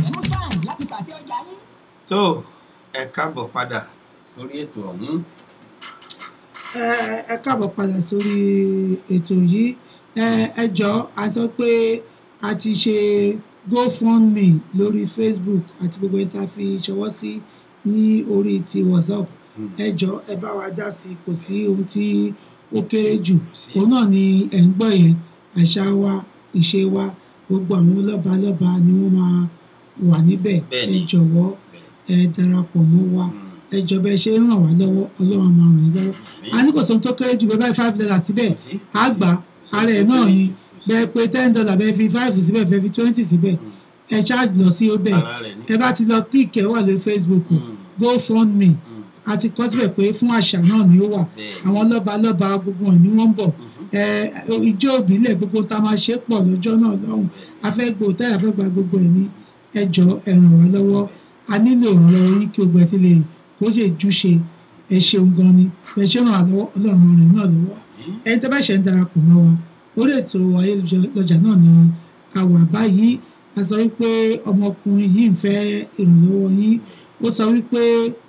tó ẹ káàbọ̀ padà sórí ètò ọ̀hún ẹ ẹ káàbọ̀ padà sórí ètò yìí ẹ ẹ jọ a sọ pé a ti ṣe gofundme lórí facebook àti gbogbo ẹni tá a fi ṣọwọ́ sí ní orí ti whatsapp ẹ jọ ẹ bá wa dá sí i kò sí ohun tí ó kéré jù Sí. òun náà ni ẹ̀ ń gbọ́ yẹn àṣà wa ìṣe wa gbogbo àwọn lọ́ba lọ́ba ni wọ́n máa wà níbẹ̀ ẹ Bẹ́ẹ̀ni. jọ̀wọ́ ẹ darapọ̀ mọ́ wa ẹ jọ bẹ́ẹ̀ ṣe ń ràn wá lọ́wọ́ ọlọ́run máa ràn yín lọ́wọ́ a ní kò sóhun tó kéré jù bẹ́ẹ̀ báyìí five dollars síbẹ̀ Kò sí. á gbà sí ara ẹ̀ tó náà kéré ni jù, kò sí. bẹ́ẹ̀ pé ten dollar bẹ́ẹ̀ fi five síbẹ̀ bẹ́ẹ̀ fi twenty síbẹ̀ ẹ ṣáàjì lọ sí ọbẹ̀ Ara rẹ̀ ni. ẹ bá ti lọ click ẹ wà lórí Facebook GoFundMe a ti kọ́ síbẹ̀ pé fún àṣà náà ni ó wà Bẹ́ẹ̀. àwọn lọ́ba lọ́ba gbogbo ẹ̀ ni wọ́n ń bọ̀ ẹ ìjọ ìbílẹ̀ gbogbo tá a máa ṣe pọ̀ lọ́jọ́ náà lọ́hùn afẹ́ gbò táyà fẹ́ gba gbogbo ẹ̀ ní ẹjọ́ ẹ ràn wá lọ́wọ́ a nílò ìrànlọ́wọ́ yín kí gbogbo ẹ̀ ti lè kó lè júṣe ẹ ṣeun gan ni ẹ ṣe ràn wá lọ́wọ́ ọlọ́run ràn náà lọ́wọ́ ẹni tẹ́ bá ṣe ń darapọ̀ mọ́ wa orí ètò ayélujára náà ni a wà báyìí a sọ wípé ọmọkùnrin yìí ń fẹ́ ìrànlọ́wọ́ yín ó sọ wípé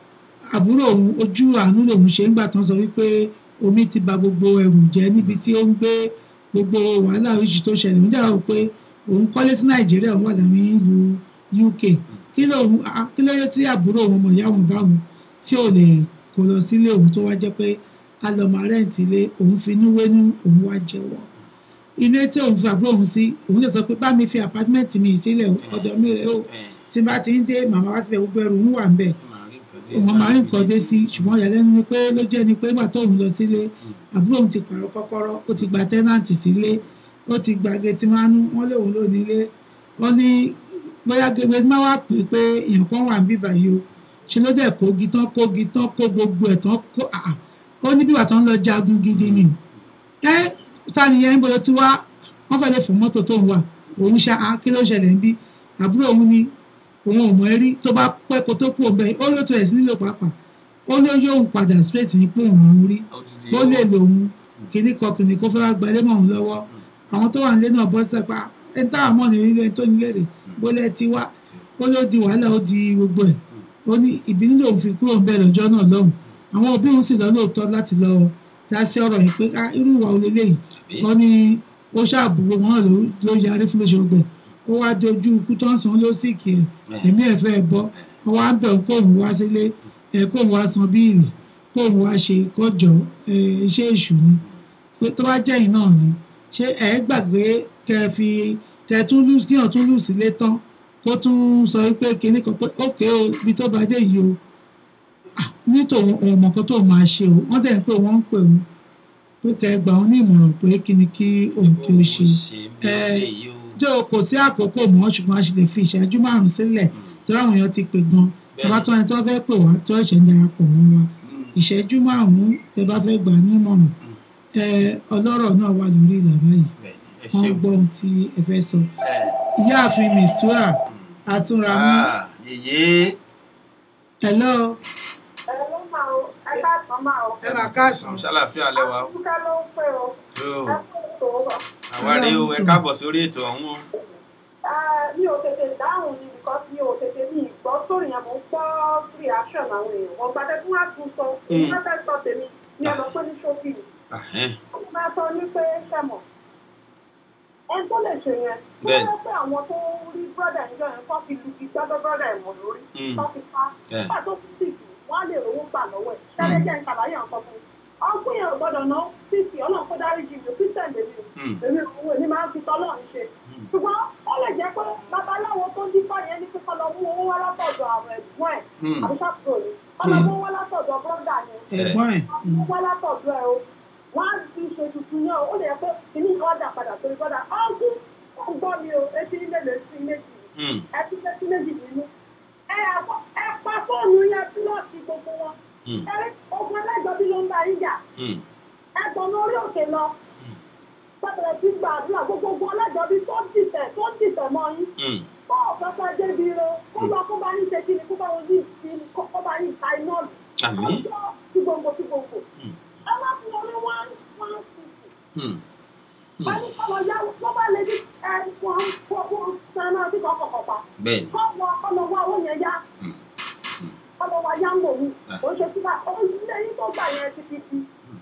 àbúrò òun ojú àánú lòun ṣe ń gbà tán sọ wípé omi ti ba gbogbo ẹrù jẹ níbi tí ó ń gbé gbogbo wàhálà oríṣi tó ṣẹlẹ̀ ń dáhùn pé òun kọ́lé sí nàìjíríà òun wà láwọn ìlú uk kí ló ah, kí ló yẹ tí àbúrò òun ọmọ ìyá òun bá òun tí ò lè kó lọ sílé òun tó wá jẹ́ pé a lọ máa rẹ́ǹtì ilé òun fi inú wénú òun wá jẹ́wọ́ ilé tí òun fi àbúrò òun sí òun lè sọ pé bá mi fi àpátímẹ́ǹtì mi sílẹ̀ ọ̀dọ̀ mi rẹ̀ o tí n bá ti ń dé màmá wá síbẹ̀ gbogbo ẹrù ń wà ń bẹ̀ wọn máa ń nǹkan dé sí ṣùgbọ́n ìyàlẹ́nu ni pé ló jẹ́ ni pé nígbà tóun lọ sílé àbúrò òun ti pààrọ̀ kọ́kọ́rọ́ ó ti gba tẹ́nàntì sílé ó ti gba gẹtìmánú wọn lóun ló nílé wọn ní bóyá gẹ́gẹ́ máa wá pè é pé èèyàn kan wà ń bíbà yìí o ṣe ló dẹ̀ kógi tán kógi tán kó gbogbo ẹ̀ tán kó àà ó ní bíbà tán lọ jagun gidi ni ẹ ta nìyẹn ń bọ̀dọ̀ tí wá wọ́n fẹ́ lè fún mọ́tò tó ń wà òun ṣá á kí ló ṣẹlẹ̀ ń bí àbúrò òun ni òun ò mọ ẹ rí tó bá pẹ́ kó tó kú òun bẹ́ẹ̀ ó ló tó ẹ̀ sí nílò pàápàá ó ló yóò padà straight ní pé òun ò rí ó lè lòun kìíní kan kìíní kó fẹ́ wá gbalé mọ́ òun lọ́wọ́ àwọn tó wà nílé náà bọ́ sẹ́pà ẹ̀ ń táwọn mọ̀ ní ilé tó nílé rè bólẹ̀ ti wá ó ló di wàhálà ó di gbogbo ẹ̀ ó ní ìbínú lòun fi kúrò ń bẹ̀ lọ́jọ́ náà lọ́hùn àwọn òbí òun sì lọ lóòótọ́ láti lọ dá sí ọ̀rọ̀ yìí pé "Ah, irú ìwà olè lẹ́yìn wọ́n ní ó ṣàbùwò wọn ló ló yarí fún lóṣù gbẹ ó wá dojú ikú tó ń san ló sì kì í ẹ̀mí ẹ̀ fẹ́ bọ́ wọ́n wá bẹ̀ kó òun wá sílé ẹ̀ kó òun wá san bíìlì kó òun wá ṣe kọjọ ẹ̀ iṣẹ́ èṣù ni pé tó bá jẹ́ yìí náà ni ṣé ẹ̀ gbàgbé kẹ fi kẹ tún lù kí ọ̀ tún lù sílé tán kó tún sọ pé kinní kan pé ókè o ibi tó bá dé yìí o Ah, nítorí òun ọmọ kan tó máa ṣe o wọ́n tẹ̀ ń pé wọ́n ń pè òun pé kẹ gbà wọn ní ìmọ̀ràn pé kí ni kí òun kí ó ṣe ẹ jọ kò sí àkókò mọ́ ṣùgbọ́n a ṣe lè fi ìṣẹ́jú márùn-ún sílẹ̀ tí àwọn èèyàn ti pè gan tẹ bá tó ẹni tó fẹ́ pè wá tó ẹ̀ṣẹ̀ ń darapọ̀ mọ́ wa ìṣẹ́jú márùn-ún tẹ bá fẹ́ gbà ní ìmọ̀ràn ẹ ọlọ́rọ̀ náà wà lórí ìlà báyìí wọ́n gbọ́ ohun tí ẹ fẹ́ sọ ìyáàfin mistura àtúnramú yèyé hello ẹ ló máa o ẹ bá tán máa o. ẹ máa káàsán ṣàlàfíà lẹ́wà ó dúkẹ́ ló ń pè o. tó ẹ kó ètò wa. àwárí o ẹ káàbọ̀ sórí ètò ọ̀hún o. mi ò tètè dáhùn ni because mi ò tètè mi gbọ́ sórí yẹn mo ń gbọ́ reaction àwọn èèyàn wọ́n gbàdé fún wa tún sọ èyí Mm. wọ́n fẹ́ sọ tèmi ní ọ̀nà pé ní ṣókì ni. Ahẹ́n. wọ́n máa sọ ní pé sẹ́mọ̀ ẹni tó lè ṣe yẹn tó Bẹ́ẹ̀ni. yẹ pé àwọn tó rí brọ́dà ìjọ yẹn kọ́ fi lu ìgbàgbọ́ brọ́dà ẹ̀ mọ̀ lórí Mm. kọ́ fi pa Yeah. nígbà tó fi sìkì wọ́n á lè rówó gbà lọ́wọ́ ẹ̀ ṣẹlẹ̀ jẹ́ ìkàlàyé nǹkan fún un ọgbọ́n yẹn ò gbọ́dọ̀ ná sìkì ọlọ́run kó dárí jì mí christian lèmi o Mm. èmi òun èmi máa ń fi tọ́lọ́run ṣe ṣùgbọ́n ó lè jẹ́ pé babaláwo tó ń dífá yẹn ní kíkọ́ lọ mú owó wá látọ̀dọ̀ àwọn ẹ̀gbọ́n ẹ̀ Mm. àbí ṣàkóso ni ọlọ́mú wá látọ̀dọ̀ brọ́dà yẹn ẹ̀gbọ́n ẹ̀ wọ́n wá látọ̀dọ̀ ẹ̀ o wọ́n á fi ṣe tuntun náà ó lè yẹ pé kìíní kan dà padà sórí brọ́dà ọ̀gùn ó gbọ́ mi o etí ilé lè sí méjì Mm. ẹ ti lé sí méjì nínú ẹ àpò- ẹ pa fóònù yẹn pílọ̀tì gbogbo wọn Mm. ẹ ogun ẹlẹ́jọ́ bí ló ń bá yín jà Mm. ẹ gbọ́n lórí òkè lọ pẹ̀lẹ́ tí gbàdúrà gbogbo ogun ẹlẹ́jọ́ bí tó ń dìtẹ̀ tó ń dìtẹ̀ mọ́ yín Mm. kó ọ̀pẹ́pẹ́ débi ro kó lọ kó bá yín ṣe kí ni kó bá wọn yín sí kó kó bá yín ta iná lù Àmín. ọjọ́ tí gbogbo tí gbogbo Mm. ẹ má fún wọn ní one one fifty Mm. wọ́n ní kọ́ lọ yá wọ́n bá lè ní ẹ wọ́n kó kó sanná sí kọ́kọ́ pa bẹ́ẹ̀ni kọ́ wọ kọ́ lọ wá owó yẹn yá Mm. kọ́ lọ wá yá ń bò mí Ah. ó ṣe síbà ó lẹ́yìn tó gbà yẹn ti fi fi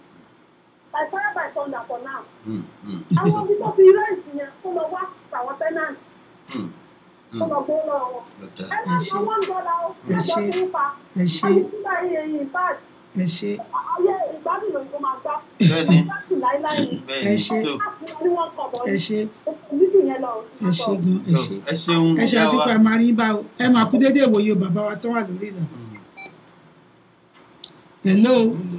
by fire by thunder for now Mm. Mm. àwọn ibi tó fi rẹ́ǹtì yẹn kó lọ wá àwọn tẹ́nàntì Mm. kó lọ gbó lọ wọn Ọ̀dà. ẹ má sọ one dollar ó Ẹ ẹjọ́ ṣé. tí ń fa ẹ ṣé ayé síbà yìí èyí báàgì ẹ ṣé ayé ìgbádùn lòun tó máa gbá Bẹ́ẹ̀ni. ìgbádùn láíláí ni bẹ́ẹ̀ni ṣé. tó á fún wọn ní wọn kọ̀ bọ́ ẹ ṣé nídìí yẹn lọ ẹ ṣe gan ẹ tó ṣe ẹ ṣeun ẹ ṣe ìyá wa àdúpẹ́ ẹ máa rí bá o ẹ máa kú déédéé ìwòye o bàbá wa tó wà lórí ìlà. hello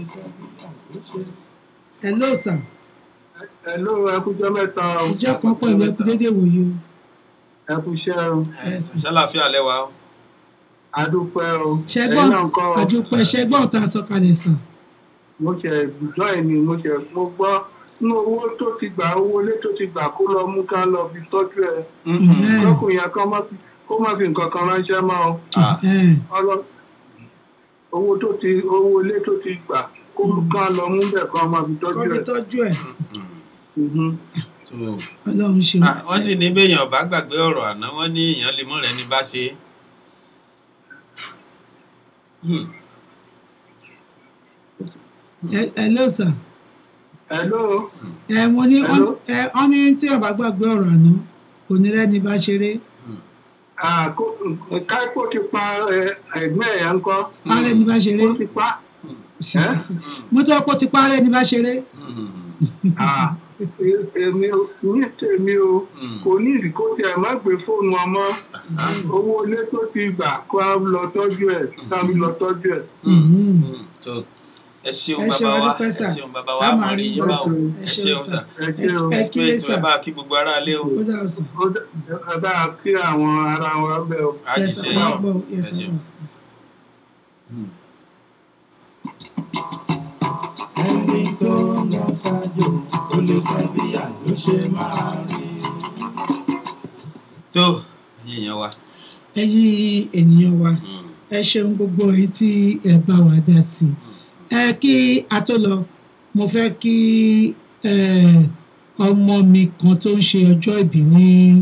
hello sir Hello, ẹ kújọ́ mẹ́ta o. ìjọ kan pẹ̀lú ẹ kú déédéé ìwòye o. Ẹ kúṣẹ́ o. Yes, sir. ṣàlàfíà lẹ́wà o Adúpẹ́ o. ṣẹgbọn Ẹ̀yin náà ńkọ́ o? àdúpẹ́ ṣẹgbọn tá a sọ kalẹ̀ sàn. Mo ṣe gbùdọ́ ẹ̀ ni mo ṣe mo gbọ́ nínú owó tó ti gbà owó ilé tó ti gbà kó lọ mú ká lọ fi tọ́jú ẹ̀. Lọ́kùnrin yẹn kọ́ má fi kó má fi nǹkan kan ránṣẹ́ mọ́ o. Ọlọ owó tó ti owó ilé tó ti gbà kó ká lọ mú bẹ̀ kan má fi kọ́ tọ́jú fi ẹ̀. tọ́jú ẹ̀ tó ọlọ́run ṣe Ah, wọ́n sì ní béèyàn bá gbàgbé ọ̀rọ̀ àná wọ́n ní èèyàn lè mọ̀ rẹ̀ ní bá ṣe Hmm. ẹ hello sir Hello. ẹ mo ní wọ́n Hello? ẹ wọ́n ní tí ọba gbàgbé ọ̀rọ̀ àná kò ní rẹ́ni bá ṣeré Ah, kó- Káíkó ti pa ẹ, ẹ̀gbọ́n ẹ̀ yẹn ńkọ́. ààrẹ ní bá ṣeré Ó ti pa. mo tọ́ pé ó ti pa ààrẹ ní bá ṣeré Ah, e- èmi ò ní tèmi o kò ní ìdí kó tiẹ̀ má gbé fóònù ọmọ owó ilé tó ti gbà kó a lọ tọ́jú ẹ̀ ká mi lọ tọ́jú ẹ̀. tó ẹ ṣeun ẹ ṣeun bàbá wa adúpẹ́ ẹ sà ṣeun bàbá wa a mọ̀ máa rí rí yín bá bá o sà ẹ ṣeun sà ẹ ṣé o. ẹ pé kílé ètò sà ẹ bá kí gbogbo ara lé o ó dà o sà Ó dá- ẹ bá a kí àwọn ará wa bẹ́ẹ̀ o. á ẹ ti sà ṣe máa yín gbọ́ ẹ ẹ sà ṣeun. bá sà. ẹni tó lọ ṣáájú ó lè sọ bí àlọ́ ṣe máa rí. tó ẹ̀yin èèyàn wa ẹ̀yin ènìyàn wa ẹ ṣeun gbogbo ẹ̀yin tí ẹ bá wa dá sí i ẹ kí a tó lọ mo fẹ́ kí ẹ, ọmọ mi kan tó ń ṣe ọjọ́ ìbí ní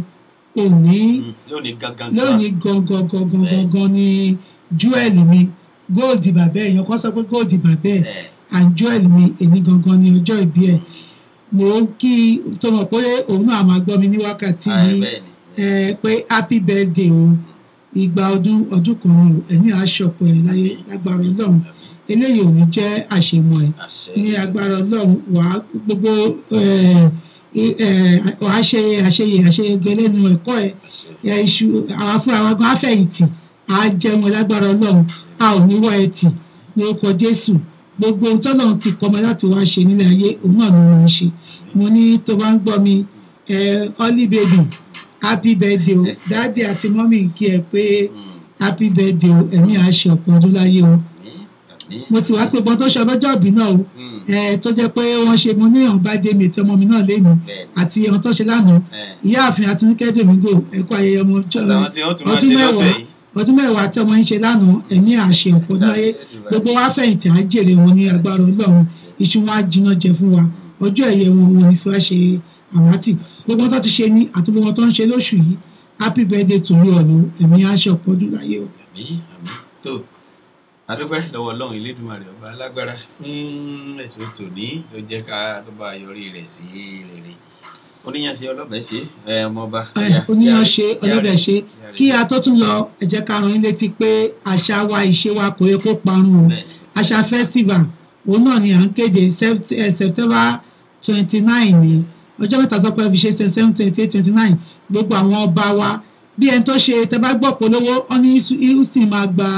òní lónìí gangan lónìí gangan gangan gangan ni joel mi góòdì bàbá ẹ̀ èèyàn kan sọ pé góòdì bàbá ẹ̀ and joel mi èmi gangan ni ọjọ́ ìbí ẹ̀ mo ń kí tó mọ̀ pé òun náà máa gbọ́ mi ní wákàtí yìí ẹ pé happy birthday o ìgbà ọdún ọdún kan ni o ẹ̀mí àṣọpọ̀ ẹ̀ láyé lágbára ọlọ́run eléyìí ò ní jẹ́ àṣemọ̀ ẹ̀ ní agbára ọlọ́run wàá gbogbo ẹ̀ ẹ̀ wàá ṣe àṣeyẹ àṣeyẹgẹ lẹ́nu ẹ̀kọ́ ẹ̀ ẹ̀ iṣu àwọn fúnra wa gan afẹ̀yìntì á jẹun lágbára ọlọ́run a ò ní wọ́ ẹ tì ní orúkọ jésù gbogbo ohun tọ́lọ́run ti kọ́ ọmọ láti wá ṣe nílé ayé òun náà ni wọ́n ń ṣe mo ní tó bá ń gbọ́ mi ẹ̀ ọ́lí bèbí happy birthday o dáàdì àti mọ́mì kí ẹ pé happy birthday o ẹ̀mí àṣẹ ọ̀pọ̀ ọdún láyé o mo sì wá pé gbọ́n tó ṣe ọlọ́jọ́ ìbí náà o ẹ tó jẹ́ pé wọ́n ṣe mo ní ìhàn bá dé mi tí ọmọ mi náà lénu àti ìhàn tó ṣe lánàá ìyáàfin àtinúkẹ́ dòmígò ẹ̀kọ́ ayẹyẹ ọmọ ọjọ́ Àtàwọn tí wọ́n tún máa ọdún ṣe lọ́sẹ̀ mẹ́wàá yìí. ọdún mẹ́wàá tí ọmọ yín ṣe lánàá ẹ̀mí àṣẹ ọ̀pọ̀ ọdún láyé gbogbo wa fẹ̀yìntì á jèrè wọn ní agbára ọlọ́run iṣu wọn á jiná jẹ fún wa ọjọ́ ẹ̀yẹ wọn wọn ní fi wá ṣe àwátì gbogbo wọn tó ti ṣe ní àti gbogbo wọn tó ń ṣe lóṣù yìí happy birthday to you all o ẹ̀mí àṣẹ ọ̀pọ̀ ọdún láyé o. àmín àmín tó adúpẹ́ lọ́wọ́ ọlọ́run elédùnmarè ọba alágbára fún ètò tòní tó jẹ́ ká tó bá yọrí rẹ̀ sí rere oníyanṣe ọlọ́bẹ̀ ṣe ẹ ọmọọba ẹ oníyan ṣe ọlọ́dẹ̀ ṣe kí a tó tún lọ ẹ jẹ́ ká rán yín létí pé àṣà wa ìṣe wa kò yẹ kó parun o àṣà festival òun náà ni à ń kéde Sept- eh, september twenty nine ni ọjọ́ mẹ́ta sọ pé fi ṣe seven twenty eight twenty nine gbogbo àwọn ọba wa bí ẹni tó ṣe tẹ bá gbọ́ polówó ọ́ ní houston máa gba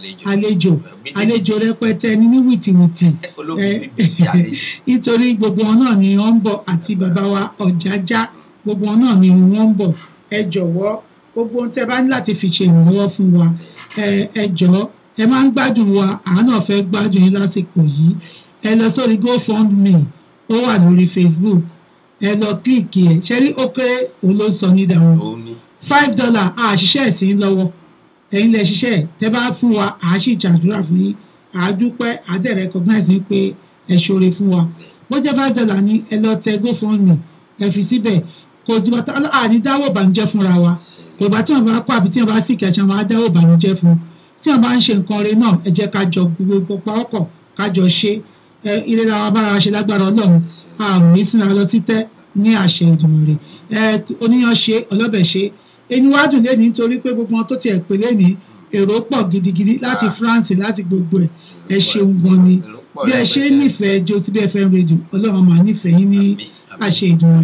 àlejò àlejò rẹpẹtẹ ní ní wìtìwìtì olókìtìbìtì àlejò nítorí gbogbo wọn náà ni wọ́n ń bọ̀ àti bàbá wa ọ̀jájá gbogbo wọn náà ni wọ́n ń bọ̀ ẹ jọ̀wọ́ gbogbo ohun tẹ́ bá ní láti fi ṣe ìrànlọ́wọ́ fún wa ẹ ẹ jọ̀ọ́ ẹ máa ń gbádùn wa àánà fẹ́ gbádùn yín lásìkò yìí ẹ lọ sórí gofundme ó wà lórí facebook ẹ lọ kílìkì ẹ ṣe rí ó kéré òun ló ń sọ ní ìdáhùn òun ni five dollar a ṣiṣẹ́ ẹ̀sìn lọ́wọ́ ẹ̀yin lẹ ṣiṣẹ́ ẹ̀ tẹ́ bá fún wa à á sì ṣàdúrà fún yín à á dúpẹ́ à á dẹ̀ recognize yín pé ẹ ṣoore fún wa bó jẹ́ five dollar ni ẹ lọ tẹ gofundme ẹ fi síbẹ̀ kò tí wọ́n àní dáwọ́ ìbànújẹ́ fúnra wa kò bá tí wọ́n bá kọ́ àbí tí wọ́n bá sì kẹ̀ṣẹ̀ wọn á dáwọ́ ìbànújẹ́ fún tí wọ́n bá ń ṣe nǹkan rẹ náà ẹ jẹ́ ká jọ gbogbo pawọ́pọ̀ ká jọ ṣe ẹ ilé ra wa bára ṣe lágbára ọlọ́run a ò ní sínú lọ sí tẹ́ ní àṣẹ ìdùnnú rẹ̀ ẹ oníyan ṣe ọlọ́bẹ̀ ṣe ẹni wá dùn lẹ́ni nítorí pé gbogbo wọn tó tiẹ̀ pè lẹ́ni èrò pọ̀ gidigidi láti France láti gbogbo ẹ̀ ẹ ṣeun gan ni bí ẹ ṣe nífẹ̀ẹ́ jo síbi fm radio ọlọ́run máa nífẹ̀ẹ́ yín ní àṣẹ ìdùnnú rẹ̀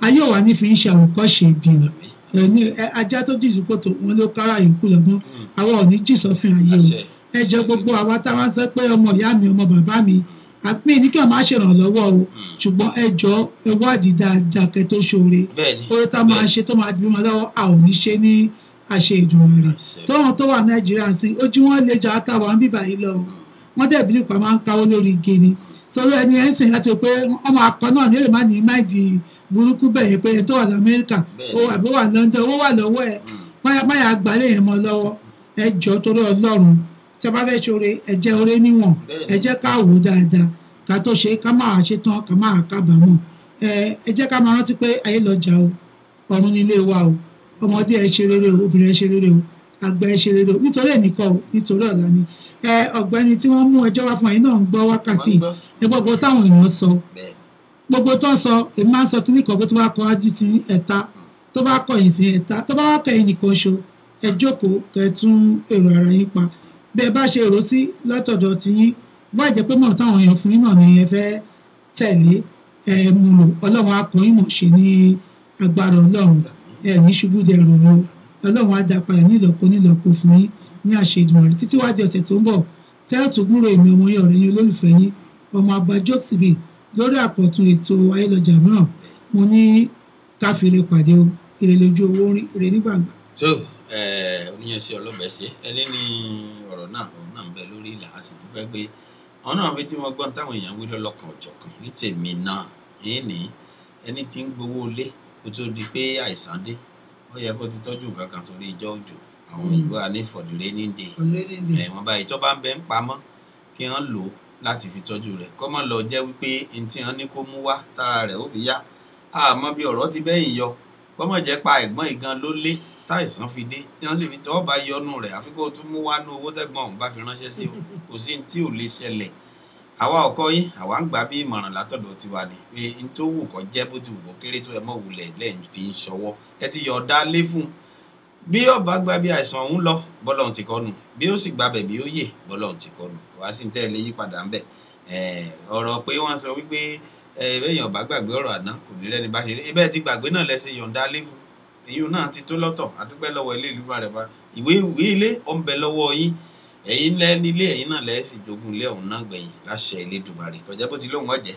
ayé ò wá ní fi ń ṣe àwòkọ́ṣe ibi o ẹ ní ẹ ajá tó jìjù kòtò wọn ló kára yòókù lọ́gbọ́n àwa ò ní jì sọ́fin ayé o Àṣẹ. ẹ jẹ́ gbogbo àwa táwa sọ pé ọmọ ìyá mi ọmọ bàbá mi àpín ní kí wọn máa ṣèrànlọ́wọ́ o ṣùgbọ́n ẹ jọ ẹ wádìí dáadáa kẹ́ tó ṣoore bẹ́ẹ̀ni oore tá a máa ṣe tó máa bímọ lọ́wọ́ a ò ní ṣe ní àṣẹ ìdùnnú rẹ̀ Àṣẹ. tọ́wọ́n tó wà nàìjíríà sí ojú wọn lè jà àtàwọn àwọn bíbá yìí lọ o wọ́n dẹ̀ bí nípa máa ń káwọ́ lórí igi ni sọ̀rọ̀ ẹni ẹ̀ ń sìn láti pé ọmọ akọ náà ní èrè má ní máìdì burúkú bẹ̀yẹ pé ẹ tó wà lamẹ́ríkà Bẹ́ẹ̀ni. ó àbí wà london owó wà lọ́wọ́ ẹ̀ máyà máyà àgbálẹ̀ yẹn mọ́ lọ́wọ́ ẹ jọ torí ọlọ́run tí a bá fẹ́ ṣoore ẹ jẹ́ oore níwọ̀n Bẹ́ẹ̀ni. ẹ jẹ́ ká wò ó dáadáa ká tó ṣe ká máa ṣe tán ká máa kábàámọ̀ ẹ ẹ jẹ́ ká máa rántí pé ayé lọ́jà o ọ̀run nílé wa o ọmọdé ẹ ṣe rere o obìnrin ẹ ṣe rere o àgbà ẹ ṣe rere o nítorí ẹnìkan o nítorí ọ̀la ni ẹ ọ̀gbẹ́ni tí wọ́n mú ẹjọ́ wá fún ẹ̀yin náà ń gbọ́ wákàtí Wọ́n gbọ́. ẹ gbogbo táwọn èèyàn sọ bẹ́ẹ̀ gbogbo tó ń sọ èmi máa ń sọ kíní kan pé tó bá kọ ájú sí ẹ̀ta tó bá kọ̀yìn sí ẹ̀ta tó bá wá kẹ̀yìn nìkan ṣo ẹ jókòó kẹ́ tún èrò ara yín pa bí ẹ bá ṣe èrò sí látọ̀dọ̀ tiyín bá jẹ́ pé mọ̀ táwọn èèyàn fún yín náà ni ẹ fẹ́ tẹ̀lé ẹ mú lò ọlọ́run akọ̀yìn mọ̀ ṣe ní agbára ọlọ́run ẹ ní ṣubú dẹrù o ọlọ́run á dá padà nílọ́po nílọ́po fún yín ní àṣejùmọ̀ rẹ̀ títí wájú ọ̀sẹ̀ tó ń bọ̀ tẹ́ẹ̀tù gbúrò èmi ọmọ yín ọ̀rẹ́ yín olólùfẹ́ yín ọmọ àgbà jókòsíbì lórí àkọ́tún ètò ayélujára mìíràn mo ní káfíńrè pàdé o èrè lójú owó rí èrè nígbàgbà. tó oníyanṣẹ́ ọlọ́bẹ̀ ṣe ẹni ní ọ̀rọ̀ náà òun náà ń bẹ lórí ìlà a sì dúpẹ́ pé àwọn náà fi tí wọ́n gbọ́n táwọn èèyàn wí lọ́lọ́kan ọ̀jọ̀kan ní tèmi náà yín ní ẹni tí ń gbowó lé kó tó di pé àìsàn dé ó yẹ kó ti tọ́jú nǹkan kan torí ìjọ òjò àwọn ìlú ànífọ̀dúré ní dè ọ̀rẹ́dẹ̀dẹ̀ ẹ̀wọ̀n báyìí tó bá ń bẹ ń pamọ́ kí wọ́n lò ó láti fi tọ́jú rẹ̀ kọ́ mọ́ lọ jẹ́ wípé n tí wọ́n ní kó mú wá tára rẹ̀ ó fi yá àmọ́ bí ọ̀rọ̀ ti bẹ́yìn yọ kọ́ mọ̀ jẹ́ pa ẹ̀gbọ́n ìgan ló lé táìsàn fi dé tí wọ́n sì fi tọ́ bá yọnu rẹ̀ àfi kó tún mú wá ní owó tẹ́gbọ́n òun bá fi ránṣẹ́ sí o kò sí ní tí ò lè ṣẹlẹ̀ àwa ọkọ yín àwa ń gbà bí ìmọ̀ràn látọ̀dọ̀ tiwa ni pé n tó wù kọ́ jẹ́ bó ti wù kó kéré tó ẹ mọ̀ wulẹ̀ lẹ́yìn fi ń ṣọwọ́ ẹ ti yọ̀ ọ̀dà lé fún un bí ọba gba bí àìsàn ọ̀hún lọ bọ́lọ́hún ti kọ́nu bí ó sì gba bẹ̀bí ó yè bọ́lọ́hún ti kọ́nu kò wá sí ní tẹ́lẹ̀ yí padà ń bẹ̀ ọ̀rọ̀ pé wọ́n sọ wípé ẹ̀ẹ́dẹ́yìn ọba gbàgbé ọ̀rọ̀ àná kò ní lẹ́ni bá ṣe rí ibẹ̀ ti gbàgbé náà lẹ́sẹ̀ yọ̀ǹda lé fún èyí náà ti tó lọ́tọ̀ àdúpẹ́ lọ́wọ́ ilé ìlú rẹ̀ bá ìwé ìwé ilé ọ̀ ń bẹ lọ́wọ́ yín ẹ̀yin lẹ́ nílé ẹ̀yin náà lẹ́ sì jogún ilé ọ̀hún náà gbẹ̀yìn láṣẹ ilé dùmarè kọjá bó ti lóun ọ̀jẹ̀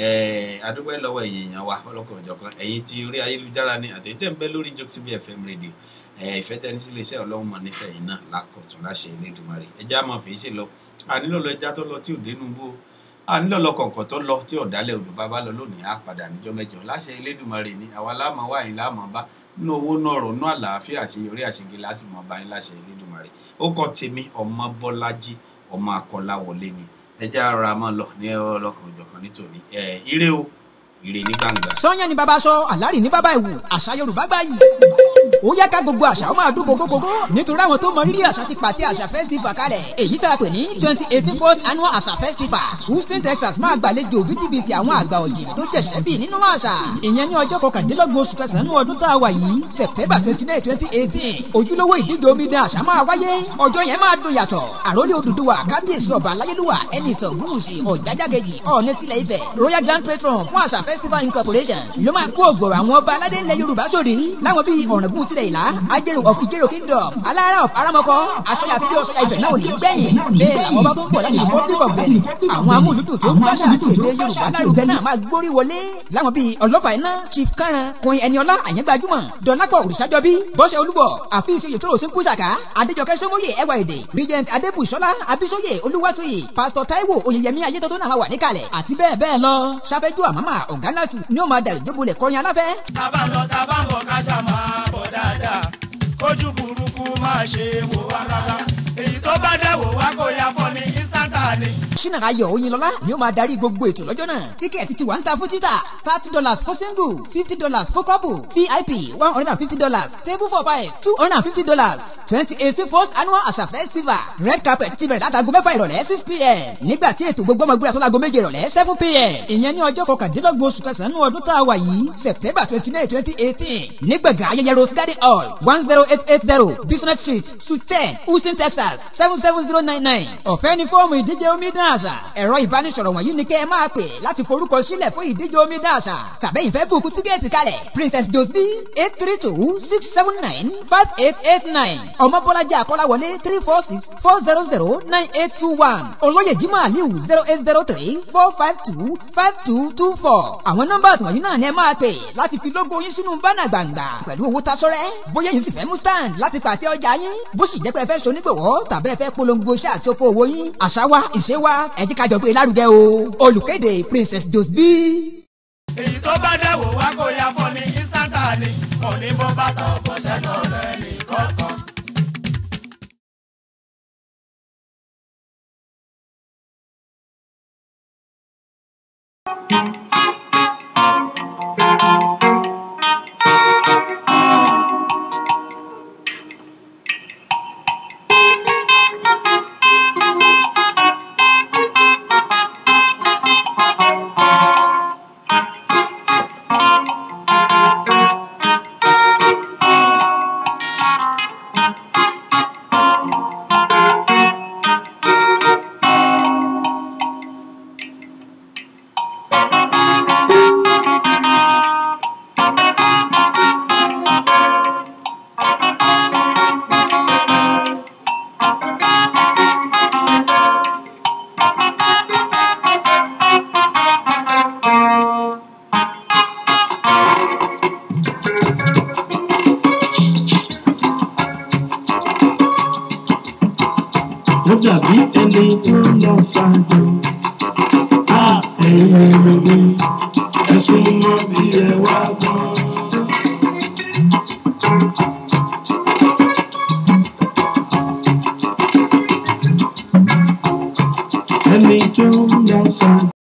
àdúpẹ́ lọ́wọ́ ẹ̀yin èèyàn wa ọlọ́kan òjọ̀kan ẹ̀yin ti orí ayélujára ni àtẹ̀yìntẹ̀ ń bẹ lórí jokesibi fm radio ìfẹ́ tẹni sí iléeṣẹ́ ọlọ́run mọ̀ nífẹ̀ẹ́ yìí náà lákọ̀tún láṣẹ ilé dùmarè ẹjẹ́ àmọ́ fi ṣe lọ ànílò lọ ẹja tó lọ tí ò dénú bó ànílò lọ kọ̀ọ̀kan tó lọ tí ọ̀dálẹ̀ odò bàbá lọ lónìí á padà níjọ́ mẹ́jọ láṣẹ ilé dùmarè ni àwa láàmú wá yín láàmú bá nínú owó náà rọ̀ nínú àlàáfíà àṣeyọrí àṣegé lásìmọ̀ bá yín láṣẹ ilé dùmarè ó kọ́ tèmi ọmọ bọ́lájí ọmọ akọ́láwọlé ni ẹjẹ́ ara máa lọ ní ọlọ́kan òjọ̀kan nítorí ire o ire ní gbangba. sọ́yàn ni bàbá sọ àlárì ní bàbá ìwù àṣà yorùbá gbà yìí ó yẹ ká gbogbo àṣà ó máa dún gógógógó nítorí àwọn tó mọ rírì àṣà ti pàtẹ àṣà festival kalẹ̀ èyí tá a pè ní twenty eighteen first annual àṣà festival houston texas máa gbàlejò bíjìbìtì àwọn àgbà ọ̀jìn tó jẹ̀sẹ̀ bí nínú àṣà ìyẹn ní ọjọ́ kọkàndínlọ́gbọ̀n oṣù kẹsàn-án ọdún tá a wà yìí september twenty nine twenty eighteen ojúlówó ìdíje omidan àṣà máa wáyé ọjọ́ yẹn máa dùn yàtọ̀ àròlé Odùduwà kábíyèsí ọba aláyélúwà ẹni ìtàn ògúnwùsì ọ̀jájágejì ọ̀ọ́nẹ́ tilẹ̀ ifẹ̀ royal grand patron fún àṣà festival incorporation ló máa kó ògbòrò àwọn ọba aládé ńlẹ̀ yorùbá sórí láwọn bíi ọ̀ràngún tilẹ̀ ìlà ajérò of ìjérò kingdom alára of aramọkọ aṣọya àti ọṣọya ìfẹ́ náà ò ní gbẹ̀yìn bẹ́ẹ̀ làwọn ọba tó ń bọ̀ láti republic of benin àwọn amúlùdùn tó ń gbàṣà àti èdè yorùbá lárugẹ náà máa gbórí wọlé láwọn bíi ọlọ́fà iná chief karan kun ẹniọlá àyẹ́gbàjúmọ̀ dọ̀lápọ̀ òrìṣàjọbí bọ́sẹ̀ olúbọ̀ àfíìsì oyè tó rò sí kúṣàkà adéjọkẹ́ sọmọye ẹwà èdè regent adébùsọ́lá abísọ́yè olúwatóyè pásítọ̀ táíwò oyèyẹmí ayétọ́tọ́ náà wà níkàlẹ̀ àti bẹ́ẹ̀ bẹ́ẹ̀ lọ sáfẹ́jú àmàmà ọ̀gánàtù ni ó máa dàrí jóbolẹ̀ kọrin aláfẹ́. tábà ń lọ tábà ń bọ̀ ká ṣá máa bọ̀ dáadáa kójú burúkú máa ṣe wò wá rárá èyí tó bá dẹ̀ wò wá kó ya fọ́ ní instanta ni. ṣínà ayọ̀ oyinlọ́lá ni ó máa darí gbogbo ètò lọ́jọ́ náà tíkẹ́ẹ̀tì ti wà ń ta fún títà thirty dollars for single fifty dollars for couple vip one hundred and fifty dollars table for five two hundred and fifty dollars twenty eighteen first annual àṣà festival red carpet ti bẹ̀rẹ̀ látago mẹ́fà ìrọ̀lẹ́ six pm nígbà tí ètò gbogbo ọmọ gbéra sọ́lago méje ìrọ̀lẹ́ seven pm ìyẹn ní ọjọ́ kọkàndínlọ́gbọ̀n oṣù kẹsàn-án ọdún tá a wà yìí september twenty nine twenty eighteen nígbàgán ayẹyẹ rose garden hall one zero eight eight zero business street suite ten houston texas seven seven zero nine nine ọ̀fẹ́ ní fọ́ọ̀mù ìdíje ìdíje omidan àṣà ẹ̀rọ ìbánisọ̀rọ̀ wọ̀nyí ni kẹ́ ẹ máa pè láti forúkọ sílẹ̀ fún ìdíje omidan àṣà tàbẹ́yìn fẹ́ bùkún tíkẹ́ẹ̀tì kalẹ̀ princess josby eight three two six seven nine five eight eight nine ọmọbọ́lájà akọ́láwọlé three four six four zero zero nine eight two one olóyè jimoh aliu zero eight zero three four five two five two two four àwọn nọ́mbà wọ̀nyí náà ni ẹ máa pè láti fi lógo yín sínú bánà gbàǹgbà pẹ̀lú owó tasọ́rẹ́ bóyá yín sì fẹ́ mú stand láti pàtẹ ọjà yín bó sì jẹ́ pé ẹ fẹ́ sonígbòwọ́ tàbí ẹ fẹ́ polongo iṣẹ́ àti oko òwò yín àṣà wa ìṣe wa ẹ jẹ́ ká jọ gbé lárugẹ o olùkéde princess josby. èyí tó bá dẹ̀wò wá kó ya fọ́ ní instanta ni kò ní bó bàtà ọ̀pọ̀ sẹ́nu rẹ̀ ní kọ̀ọ̀kan. ó dàbí ẹni tó lọ ṣáájú. a ẹ̀yin èrò mi ẹ̀sùn mọ́ bí ẹ wá gbọ́. ẹni tó lọ ṣáájú.